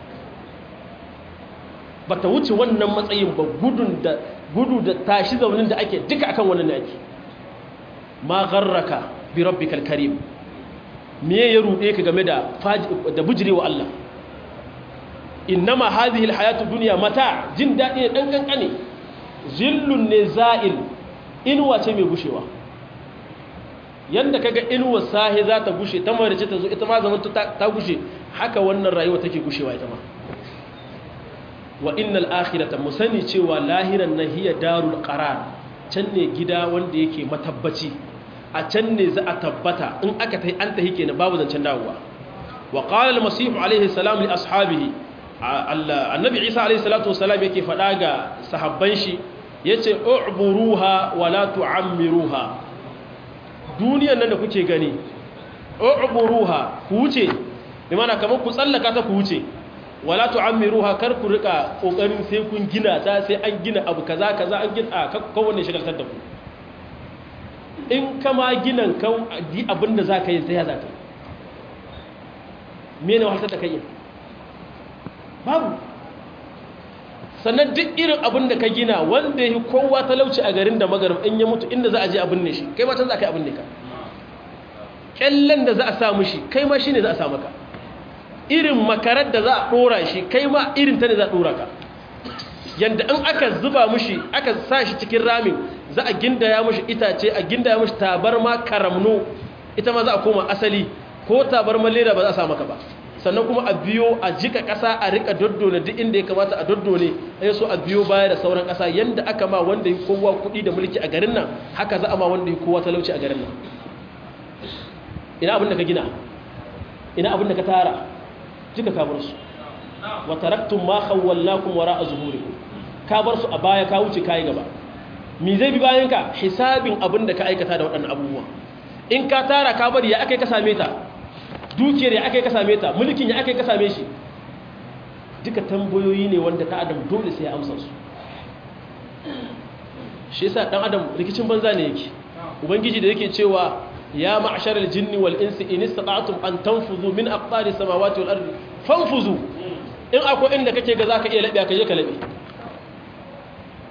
Speaker 1: bata wuce wannan matsayin ba gudun da gudu da tashi zaunin da ake duka akan wannan da ake ma gharraka bi rabbikal karim me ya rude ka game da da bujirewa Allah innama hadhihi alhayatu dunya mata jin dadi ne dan kankane zillun ne za'il inuwa ce mai gushewa yanda kaga inuwa sahi za ta gushe ta marice ta zo ita ma zaman ta gushe haka wannan rayuwa take gushewa ita ma wa innal akhirata musani cewa lahiran nan hiya darul qarar can ne gida wanda yake matabbaci a can ne za a tabbata in aka tahi an tahi kenan babu zancen dawowa wa qala al masih alaihi salam li ashabihi annabi isa alaihi salatu wasalam yake fada ga sahabban shi yace u'buruha wa la tu'ammiruha duniyan nan da kuke gani u'buruha ku wuce bi mana kamar ku tsallaka ta ku wuce wala tu'ammiruha kar ku rika kokarin sai kun gina ta sai an gina abu kaza kaza an gina kowanne shagaltar da ku in kama ginan kan di abinda zaka yi sai ya zaka me ne wahaltar da kai babu sannan duk irin abin da ka gina wanda yi kowa talauci a garin da magaram in ya mutu inda za a je abin ne shi kai ma can za ka yi abin ne ka kyallen da za a sa mushi kai ma shi ne za a sa maka irin makarar da za a ɗora shi kai ma irin ta ne za a ɗora ka yadda in aka zuba mushi aka sa shi cikin ramin za a gindaya mushi itace a gindaya mushi tabarma karamno ita ma za a koma asali ko tabarma leda ba za a sa maka ba sannan kuma a biyo a jika ƙasa a rika doddone duk inda ya kamata a doddone ya so a biyo baya da sauran ƙasa yadda aka ma wanda yi kowa kuɗi da mulki a garin nan haka za a ma wanda yi kowa talauci a garin nan ina abin da ka gina ina abin da ka tara jika ka bar su wa taraktum ma khawwallakum wara zuhurikum ka bar su a baya ka wuce kai gaba me zai bi bayan ka hisabin abin da ka aikata da waɗannan abubuwa in ka tara ka bari ya akai ka same ta dukiyar ya aka yi ka same ta mulkin ya aka yi ka same shi duka tambayoyi ne wanda ta adam dole sai ya amsa su shi yasa dan adam rikicin banza ne yake ubangiji da yake cewa ya ma'ashar aljinni wal insi in istata'tum an tanfuzu min aqtari samawati wal ardi fanfuzu in akwai inda kake ga zaka iya labe ka je ka labe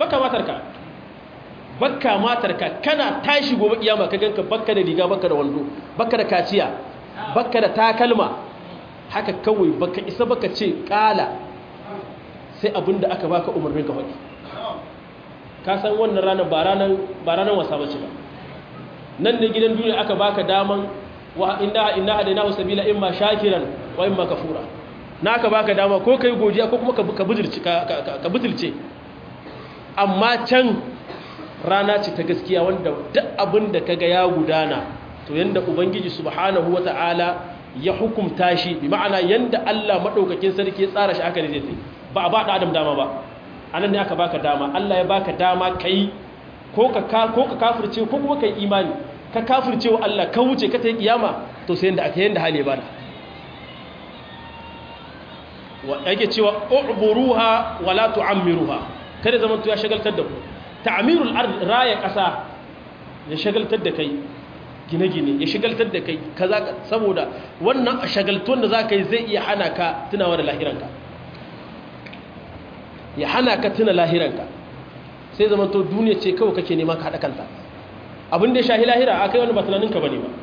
Speaker 1: baka matarka baka matarka kana tashi gobe kiyama ka ganka baka da riga baka da wando baka da kaciya baka da takalma haka kawai baka isa baka ce kala sai abinda aka baka umarnin ka faɗi ka san wannan ranar ba ranar ba ranar wasa bace ba nan ne gidan duniya aka baka daman wa inda inna hadainahu sabila imma shakiran wa imma kafura na aka baka dama ko kai godiya ko kuma ka butulce ka butulce amma can rana ce ta gaskiya wanda duk abin da kaga ya gudana to yanda ubangiji subhanahu wata'ala ya hukumta shi bi ma'ana yanda Allah madaukakin sarki ya tsara shi aka ne zai ba a ba da adam dama ba anan ne aka baka dama Allah ya baka dama kai ko ka ko ka kafirce ko kuma kai imani ka kafirce wa Allah ka wuce ka tayi kiyama to sai yanda aka yanda hali ya bada wa yake cewa u'buruha wa la tu'ammiruha kada zaman to ya shagaltar da ku ta'mirul ard raya kasa ya shagaltar da kai gine-gine ya shagaltar da kai kaza saboda wannan shagaltuwan da zaka yi zai iya hana ka tunawa da lahiranka ya hana ka tuna lahiranka sai zaman to duniya ce kawai kake nema ka hada kanta abin da ya shahi lahira akai wani ba tunaninka bane ba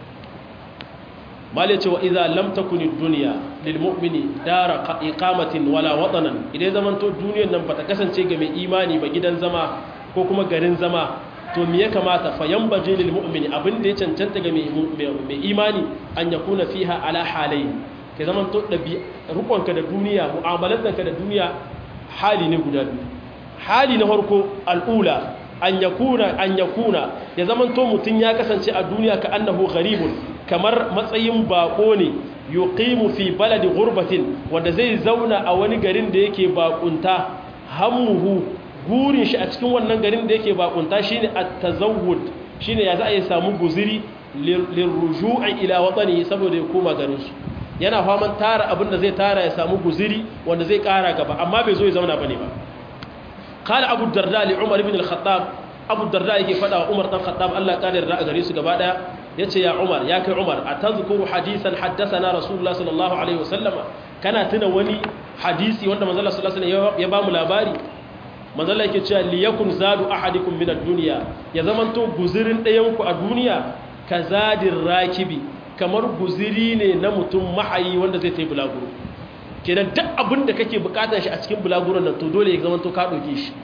Speaker 1: malai ce wa idza lam takuni dunya lil mu'mini dara iqamatin wala watanan idan zaman to duniyar nan bata kasance ga mai imani ba gidan zama ko kuma garin zama to me ya kamata fa yanbaji lil mu'mini abin da ya cancanta ga mai imani an yakuna fiha ala halayn ke zaman to dabi rukunka da duniya mu'amalanka da duniya hali ne guda biyu hali na farko al'ula an yakuna an yakuna ya zaman to mutun ya kasance a duniya ka annahu gharibun kamar matsayin bako ne yuqimu fi baladi ghurbatin wanda zai zauna a wani garin da yake bakunta hammuhu gurin shi a cikin wannan garin da yake bakunta shine at-tazawwud shine ya za a yi samu guziri lirruju'i ila watani saboda ya koma garin su yana faman tara abin da zai tara ya samu guziri wanda zai kara gaba amma bai zo ya zauna bane ba qala abu darda li umar ibn al-khattab abu darda yake fada wa umar dan khattab Allah ya yarda a gare su gaba daya yace ya umar ya kai umar atazkuru hadisan haddathana rasulullah sallallahu alaihi wasallama kana tuna wani hadisi wanda manzo Allah sallallahu alaihi wasallam ya ba mu labari manzo Allah yake cewa liyakun zadu ahadikum min ad-dunya ya zamanto guzirin ɗayan ku a duniya kazadir rakibi kamar guziri ne na mutum mahayi wanda zai tayi bulaguro kenan duk abin da kake bukatar shi a cikin bulaguron nan to dole ya zamanto ka dauke shi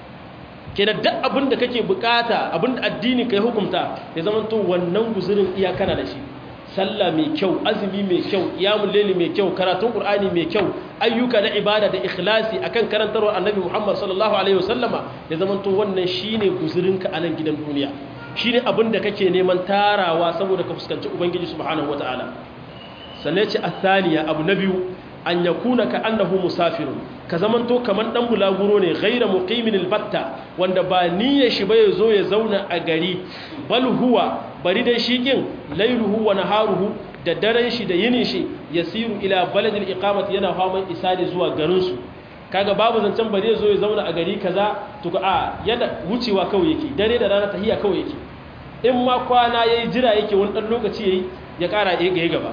Speaker 1: kenan duk abin da kake bukata abin da addini kai hukunta ya zamanto wannan guzurin iya kana da shi sallah mai kyau azumi mai kyau iyamul layli mai kyau karatun qur'ani mai kyau ayyuka na ibada da ikhlasi akan karantarwar annabi Muhammad sallallahu alaihi wasallama ya zamanto wannan shine guzurinka a nan gidan duniya shine abin da kake neman tarawa saboda ka fuskanci ubangiji subhanahu wataala sannan ce athaniya abu na biyu an yakuna ka annahu musafirun ka zamanto kaman dan bulaguro ne ghaira muqimin albatta wanda ba niyyar shi ba ya zo ya zauna a gari bal huwa bari dai shikin lailuhu wa naharuhu da daren shi da yinin shi yasiru ila baladil iqamati yana faman isadi zuwa garin su kaga babu zancen bari ya zo ya zauna a gari kaza to a yana wucewa kawai yake dare da rana tahiya kawai yake in ma kwana yayi jira yake wani dan lokaci yayi ya kara ya gaba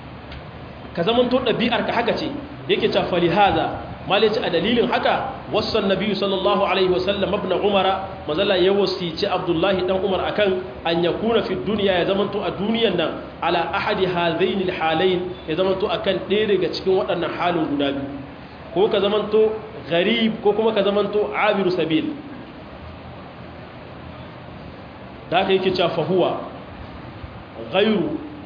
Speaker 1: ka zaman to ɗabi'ar ka haka ce yake ta fali haza malici a dalilin haka wasan nabi sallallahu alaihi wasallam ibn umara mazalla ya wasici abdullahi dan umar akan an yakuna fi dunya ya zaman to a duniyan nan ala ahadi hadain alhalain ya zaman to akan ɗaya daga cikin waɗannan halin guda biyu ko ka zaman to gharib ko kuma ka zaman to abiru sabil da haka yake cewa fahuwa ghayru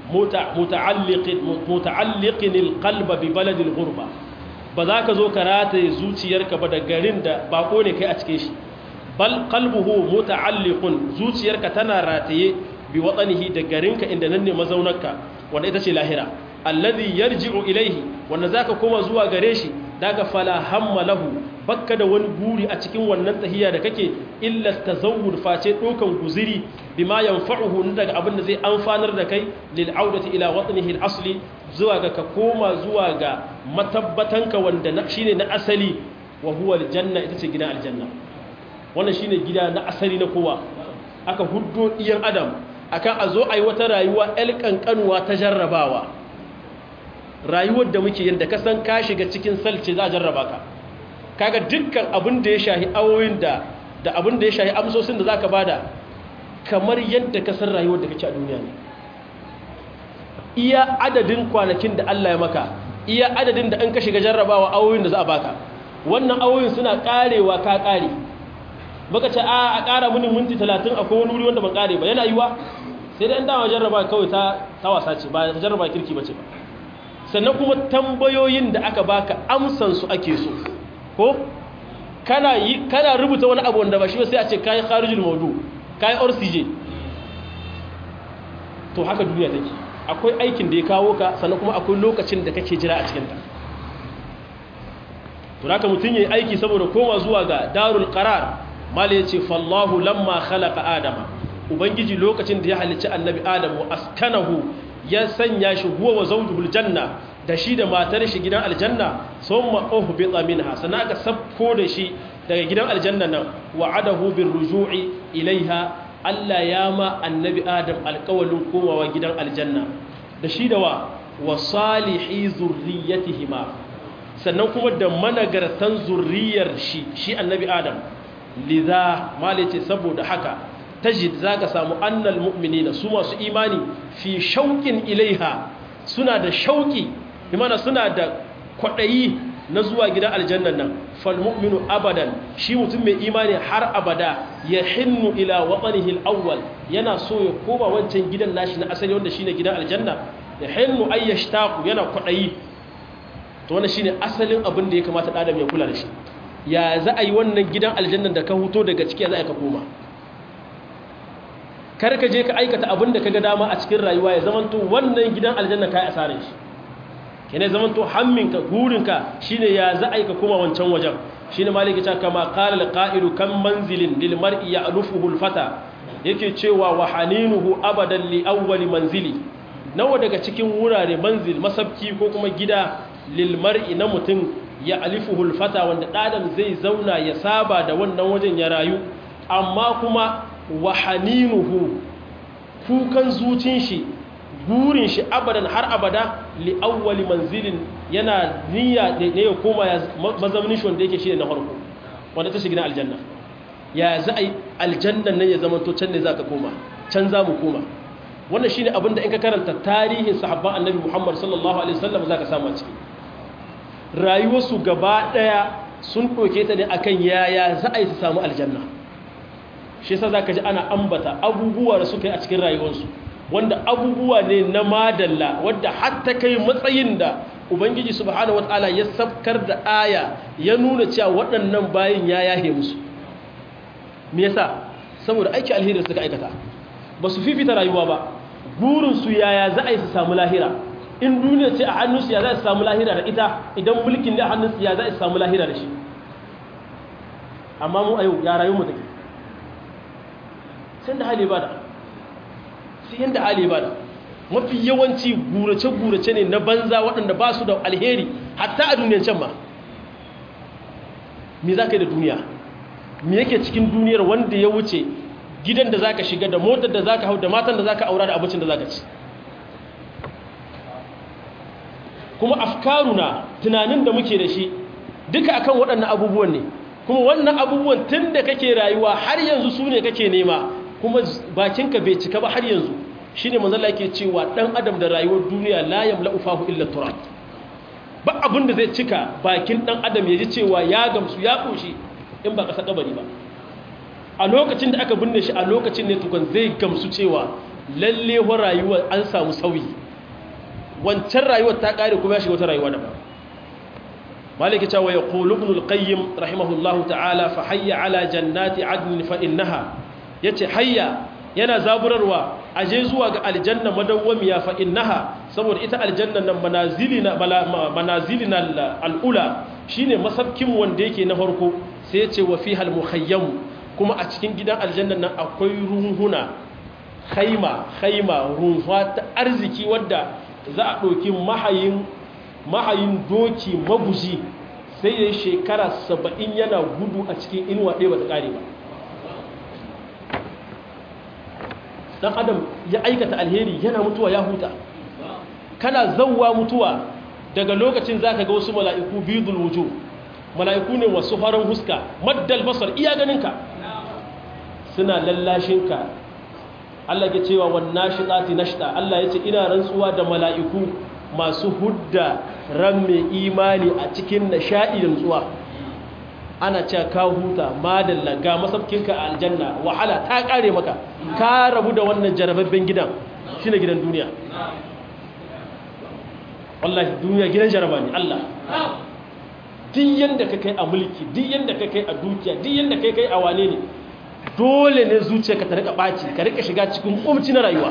Speaker 1: muta'alliqin alqalba bi balad alghurba ba za ka zo ka rataye zuciyarka ba da garin da bako ne kai a cikin shi bal qalbuhu muta'alliqun zuciyarka tana rataye bi watanihi da garinka inda nan ne mazaunarka wanda ita ce lahira alladhi yarji'u ilayhi wanda zaka koma zuwa gare shi daga fala hamma lahu bakka da wani buri a cikin wannan tahiya da kake illa tazawwud face dokan guziri bima yanfa'uhu daga abin da zai amfanar da kai lil audati ila watnihi al asli zuwa ga ka koma zuwa ga matabbatanka wanda shine na asali wa huwa al janna ita ce gidan aljanna wannan shine gida na asali na kowa aka huddo iyan adam akan a zo ayi wata rayuwa el kankanuwa ta jarrabawa rayuwar da muke yadda ka san ka shiga cikin salce za a jarraba ka kaga dukkan abin da ya shahi awoyin da da abin da ya shahi amsosin da za ka bada kamar yadda ka san rayuwar da kake a duniya ne iya adadin kwanakin da Allah ya maka iya adadin da an ka shiga jarrabawa awoyin da za a baka wannan awoyin suna karewa ka kare baka ce a a kara mini minti 30 akwai wani wuri wanda ban kare ba yana yiwa sai dai an dama jarraba kawai ta ta wasa ce ba jarraba kirki bace ba sannan kuma tambayoyin da aka baka amsan su ake so ko kana yi kana rubuta wani abu wanda ba shi sai a ce kai kharijul mawdu kai orsije to haka duniya take akwai aikin da ya kawo ka sannan kuma akwai lokacin da kake jira a cikin ta to haka mutun yayi aiki saboda koma zuwa ga darul qarar mal yace fallahu lamma khalaqa adama ubangiji lokacin da ya halicci annabi adam wa askanahu ya sanya shi huwa wa zawjuhul janna da shi da matar shi gidan aljanna summa uhbita minha sannan aka sabko da shi daga gidan aljanna nan wa'adahu bir ruju'i ilaiha Allah ya ma annabi adam alƙawalin komawa gidan aljanna da shi da wa wa salihi zurriyatihima sannan kuma da managartan zurriyar shi shi annabi adam lidha malice saboda haka tajid zaka samu annal mu'minina su masu imani fi shauqin ilaiha suna da shauki imana suna da kwadayi na zuwa gidan aljannan nan fal mu'minu abadan shi mutum mai imani har abada ya hinnu ila watanihi al-awwal yana so ya koma wancan gidan nashi na asali wanda shine gidan aljanna ya hinnu ay yashtaqu yana kwadayi to wannan shine asalin abin da ya kamata da adam ya kula da shi ya za a yi wannan gidan aljannan da ka huto daga ciki ya za ka koma kar ka je ka aikata abin da ka ga dama a cikin rayuwa ya zamanto wannan gidan aljanna kai asarin shi kene zamanto hamminka gurinka shine ya za a yi ka koma wancan wajen shine maliki ta kama qala alqa'ilu kam manzilin lil mar'i ya'lufuhu al-fata yake cewa wa haninuhu abadan li awwal manzili nawa daga cikin wurare manzil masabki ko kuma gida lil mar'i na mutum ya alifuhu al-fata wanda ɗadan zai zauna ya saba da wannan wajen ya rayu amma kuma wa haninuhu kukan zucin shi burin shi abadan har abada li awwali manzilin yana niyya da ne ya koma ya mazaunin shi wanda yake shi ne na farko wanda ta shiga aljanna ya za a yi aljannan nan ya zama to can ne za ka koma can za mu koma wannan shine abin da in ka karanta tarihin sahabban annabi muhammad sallallahu alaihi wasallam za ka samu a ciki rayuwarsu gaba ɗaya sun ɗauke ta ne akan yaya za a yi su samu aljanna shi yasa za ka ji ana ambata abubuwa da suka yi a cikin rayuwarsu wanda abubuwa ne na madalla wadda hatta kai matsayin da ubangiji subhanahu wataala ya sabkar da aya ya nuna cewa waɗannan bayin ya yahe musu me yasa saboda aiki alheri suka aikata ba su fifita rayuwa ba burinsu yaya za a yi su samu lahira in duniya ce a hannunsu ya za su samu lahira da ita idan mulkin ne a hannunsu ya za su samu lahira da shi amma mu a yau ya rayu mu take sai da hali ba da sai yadda hali ba da mafi yawanci gurace-gurace ne na banza waɗanda ba su da alheri hatta a duniyan can ma me za ka yi da duniya me yake cikin duniyar wanda ya wuce gidan da za ka shiga da motar da za ka hau da matan da za ka aura da abincin da za ka ci kuma afkaruna tunanin da muke da shi duka akan waɗannan abubuwan ne kuma wannan abubuwan tun da kake rayuwa har yanzu su ne kake nema kuma bakinka bai cika ba har yanzu shi ne manzala ke cewa ɗan adam da rayuwar duniya layam la'ufahu illa turab ba abin da zai cika bakin ɗan adam ya ji cewa ya gamsu ya ƙoshi in ba ƙasa ƙabari ba a lokacin da aka binne shi a lokacin ne tukun zai gamsu cewa lalle wa rayuwar an samu sauyi wancan rayuwar ta ƙare kuma ya shiga wata rayuwa daban maliki cewa ya qulu ibn al-qayyim rahimahullahu ta'ala fa hayya ala jannati adn fa innaha yace hayya yana zaburarwa aje zuwa ga aljanna madawwamiya fa innaha saboda ita aljanna nan manazilina manazilina al-ula shine masabkin wanda yake na farko sai yace wa fiha al-mukhayyam kuma a cikin gidan aljanna nan akwai runhuna khaima khaima runfa ta arziki wadda za a ɗauki mahayin mahayin doki maguji sai ya yi shekara saba'in yana gudu a cikin inuwa ɗaya ba ta ƙare ba ɗan adam ya aikata alheri yana mutuwa ya huta kana zauwa mutuwa daga lokacin za ka ga wasu mala'iku biyu dulwujo mala'iku ne wasu farin huska maddal basar iya ganinka suna lallashinka Allah ke cewa wannan shiɗati nashta Allah ya ce ina rantsuwa da mala'iku masu hudda ran mai imani a cikin nishaɗi da nutsuwa ana cewa ka huta madalla ga masaukinka a aljanna wahala ta ƙare maka ka rabu da wannan jarababben gidan shi ne gidan duniya wallahi duniya gidan jaraba ne Allah duk yanda ka kai a mulki duk yanda ka kai a dukiya duk yanda ka kai a wane ne dole ne zuciya ka ta rika ɓaci ka rika shiga cikin ƙumci na rayuwa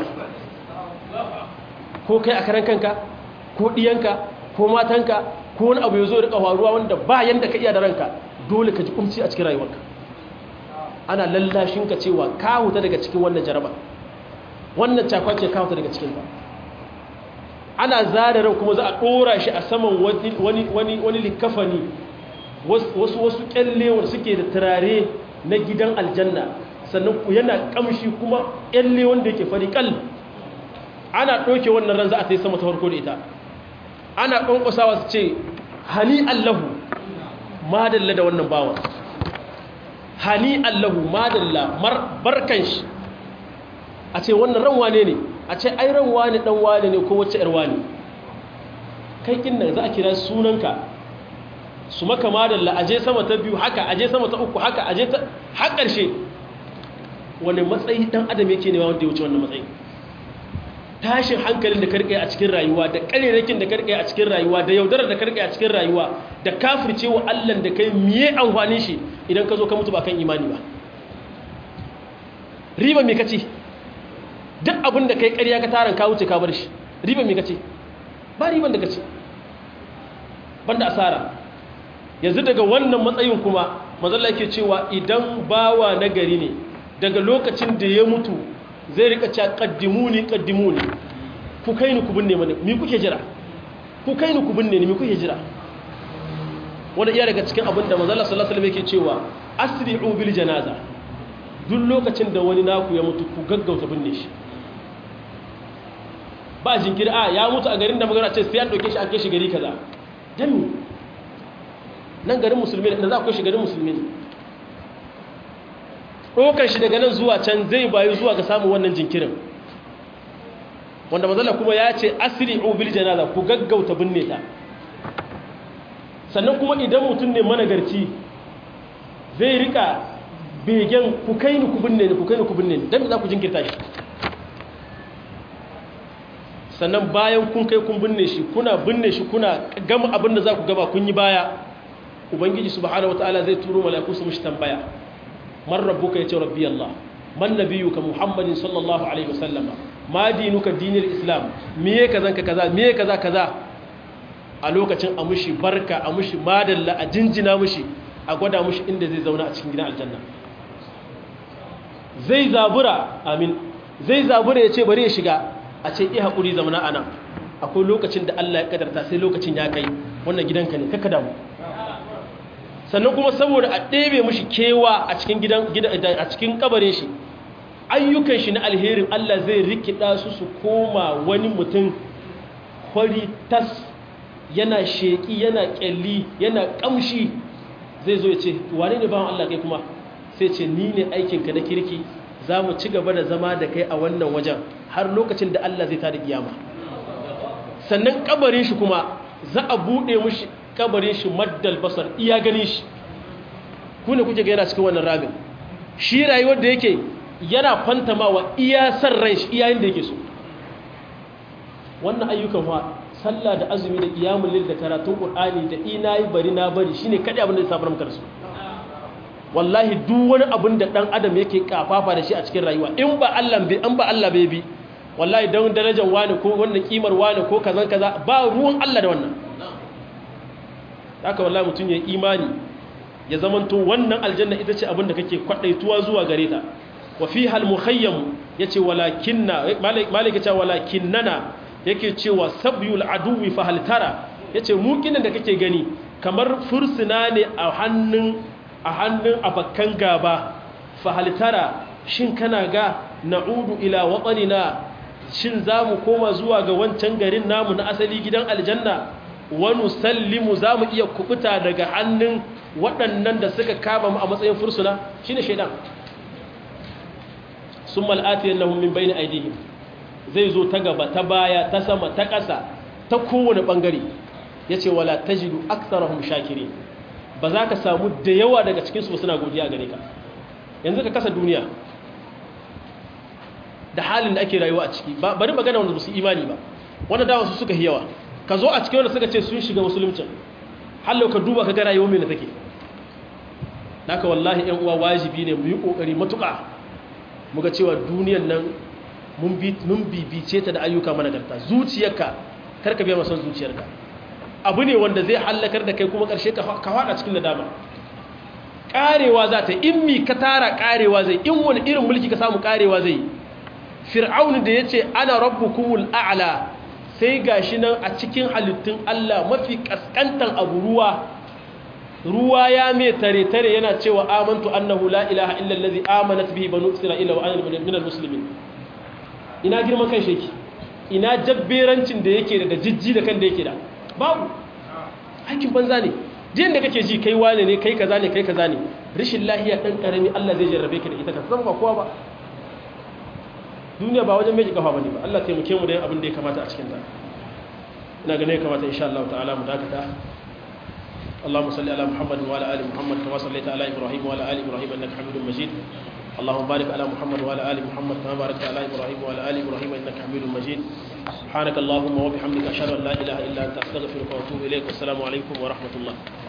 Speaker 1: ko kai a karan kanka ko ɗiyanka ko matanka ko wani abu ya zo rika faruwa wanda ba yanda ka iya da ranka dole ka ji ƙumci a cikin rayuwarka ana lallashin ka cewa ka huta daga cikin wannan jaraba wannan cakwace ka huta daga cikin ta ana zara ran kuma za a ɗora shi a saman wani likafani wasu wasu kyalle wanda suke da turare na gidan aljanna sannan yana kamshi kuma kyalle wanda yake fari kal ana ɗauke wannan ran za a ta yi sama ta farko da ita ana ƙwanƙwasawa su ce hani allahu madalla da wannan bawan hani allahu madalla barkan shi a ce wannan ran wane ne a ce ai ran wane dan wane ne ko wacce yar wane kai kin nan za a kira sunanka su maka madalla aje sama ta biyu haka aje sama ta uku haka aje ta har ƙarshe wani matsayi dan adam yake ne wanda ya wuce wannan matsayi tashin hankalin da karkai a cikin rayuwa da ƙarerakin da karkai a cikin rayuwa da yaudarar da karkai a cikin rayuwa da kafircewa Allah da kai miye amfani shi idan ka zo ka mutu ba kan imani ba riba me kace duk abin da kai ƙarya ka taron ka wuce ka bar shi riban me kace ba riban da kace banda asara yanzu daga wannan matsayin kuma mazalla yake cewa idan bawa na gari ne daga lokacin da ya mutu zai rika cewa qaddimuni qaddimuni ku kai ni ku binne mani me kuke jira ku kai ni ku binne ni me kuke jira wanda iya daga cikin abin da mazalla sallallahu alaihi wasallam yake cewa asri'u bil janaza duk lokacin da wani naku ya mutu ku gaggauta binne shi ba jinkiri a ya mutu a garin da magana ce sai an ɗauke shi an kai shi gari kaza don mi nan garin musulmi ne za ku kai shi garin musulmi ne ɗaukar shi daga nan zuwa can zai bayu zuwa ga samun wannan jinkirin wanda mazala kuma ya ce asiri ubil janaza ku gaggauta binne ta sannan kuma idan mutum ne managarci zai rika begen ku kai ni ku binne ni ku kai ni ku binne ni don za ku jinkirta shi sannan bayan kun kai kun binne shi kuna binne shi kuna gama abin da za ku gaba kun yi baya ubangiji subhanahu wataala zai turo mala'iku su mishi tambaya man rabbuka yace rabbi allah man nabiyuka muhammadin sallallahu alaihi wasallama ma dinuka dinil islam miye kaza ka kaza miye kaza kaza a lokacin a mushi barka a mushi madalla a jinjina mushi a gwada mushi inda zai zauna a cikin gidan aljanna zai zabura amin zai zabura ya ce bari ya shiga a ce iya haƙuri zamana a nan akwai lokacin da Allah ya kadarta sai lokacin ya kai wannan gidanka ne kakka damu sannan kuma saboda a ɗebe mushi kewa a cikin gidan a cikin kabarin shi ayyukan shi na alherin Allah zai rikida su su koma wani mutum kwari tas yana sheƙi yana ƙyalli yana ƙamshi zai zo ya ce wane ne bawan Allah kai kuma sai ce ni ne aikinka na kirki za mu ci gaba da zama da kai a wannan wajen har lokacin da Allah zai tada kiyama sannan kabarin shi kuma za a bude mushi kabarin shi maddal basar iya gani shi ku ne kuke ga yana cikin wannan ramin shi rayuwar da yake yana fantamawa iya san ran shi iya da yake so wannan ayyukan fa sallah da azumi da qiyamul lil da karatun qur'ani da ina yi bari na bari shine kadai abin da ya samu maka da su wallahi duk wani abin da dan adam yake kafafa da shi a cikin rayuwa in ba Allah bai an ba Allah bai bi wallahi dan darajar wani ko wannan kimar wani ko kazan kaza ba ruwan Allah da wannan haka wallahi mutun ya imani ya zamanto wannan aljanna ita ce abin da kake kwadaituwa zuwa gare ta wa fiha al-mukhayyam yace walakinna malaka ce walakinnana yake cewa sabyul aduwi fa hal tara yace mu kinan da kake gani kamar fursuna ne a hannun a hannun abakan gaba fa hal tara shin kana ga na'udu ila watanina shin zamu koma zuwa ga wancan garin namu na asali gidan aljanna wa nusallimu zamu iya kubuta daga hannun waɗannan da suka kama mu a matsayin fursuna shine shaidan summa al'atiyannahum min bayni aydihim zai zo ta gaba ta baya ta sama ta ƙasa ta kowane bangare yace wala tajidu aktharahum shakirin ba za ka samu da yawa daga cikin su suna godiya gare ka yanzu ka kasa duniya da halin da ake rayuwa a ciki bari magana wanda su imani ba wanda dawa su suka yi yawa ka zo a cikin wanda suka ce sun shiga musuluncin hallo ka duba ka ga rayuwar mai da take naka wallahi yan uwa wajibi ne mu yi kokari matuƙa muga cewa duniyar nan mun bibice ta da ayyuka managarta zuciyarka karka biya masan zuciyarka abu ne wanda zai hallakar da kai kuma ƙarshe ka faɗa cikin nadama ƙarewa za ta in mi ka tara ƙarewa zai in wani irin mulki ka samu ƙarewa zai fir'aunu da ya ce ana rabbukumul a'la sai gashi nan a cikin halittun Allah mafi kaskantan abu ruwa ruwa ya mai tare-tare yana cewa amantu annahu la ilaha illa allazi amanat bihi banu isra'ila wa ana minal muslimin ina girman kai sheki ina jabberancin da yake da jijji da kan da yake da babu aikin banza ne jin da kake ji kai wane ne kai kaza ne kai kaza ne rishin lahiya dan karami Allah zai jarrabe ka da ita ka zama ba kowa ba duniya ba wajen mai kafa bane ba Allah taimake mu da yin abin da ya kamata a cikin ta ina ganin ya kamata insha Allah ta'ala mu dakata اللهم صل على محمد وعلى ال محمد كما صليت على ابراهيم وعلى ال ابراهيم انك حميد مجيد اللهم بارك على محمد وعلى ال محمد كما باركت على ابراهيم وعلى ال ابراهيم انك حميد مجيد سبحانك اللهم وبحمدك اشهد ان لا اله الا انت استغفرك واتوب اليك والسلام عليكم ورحمه الله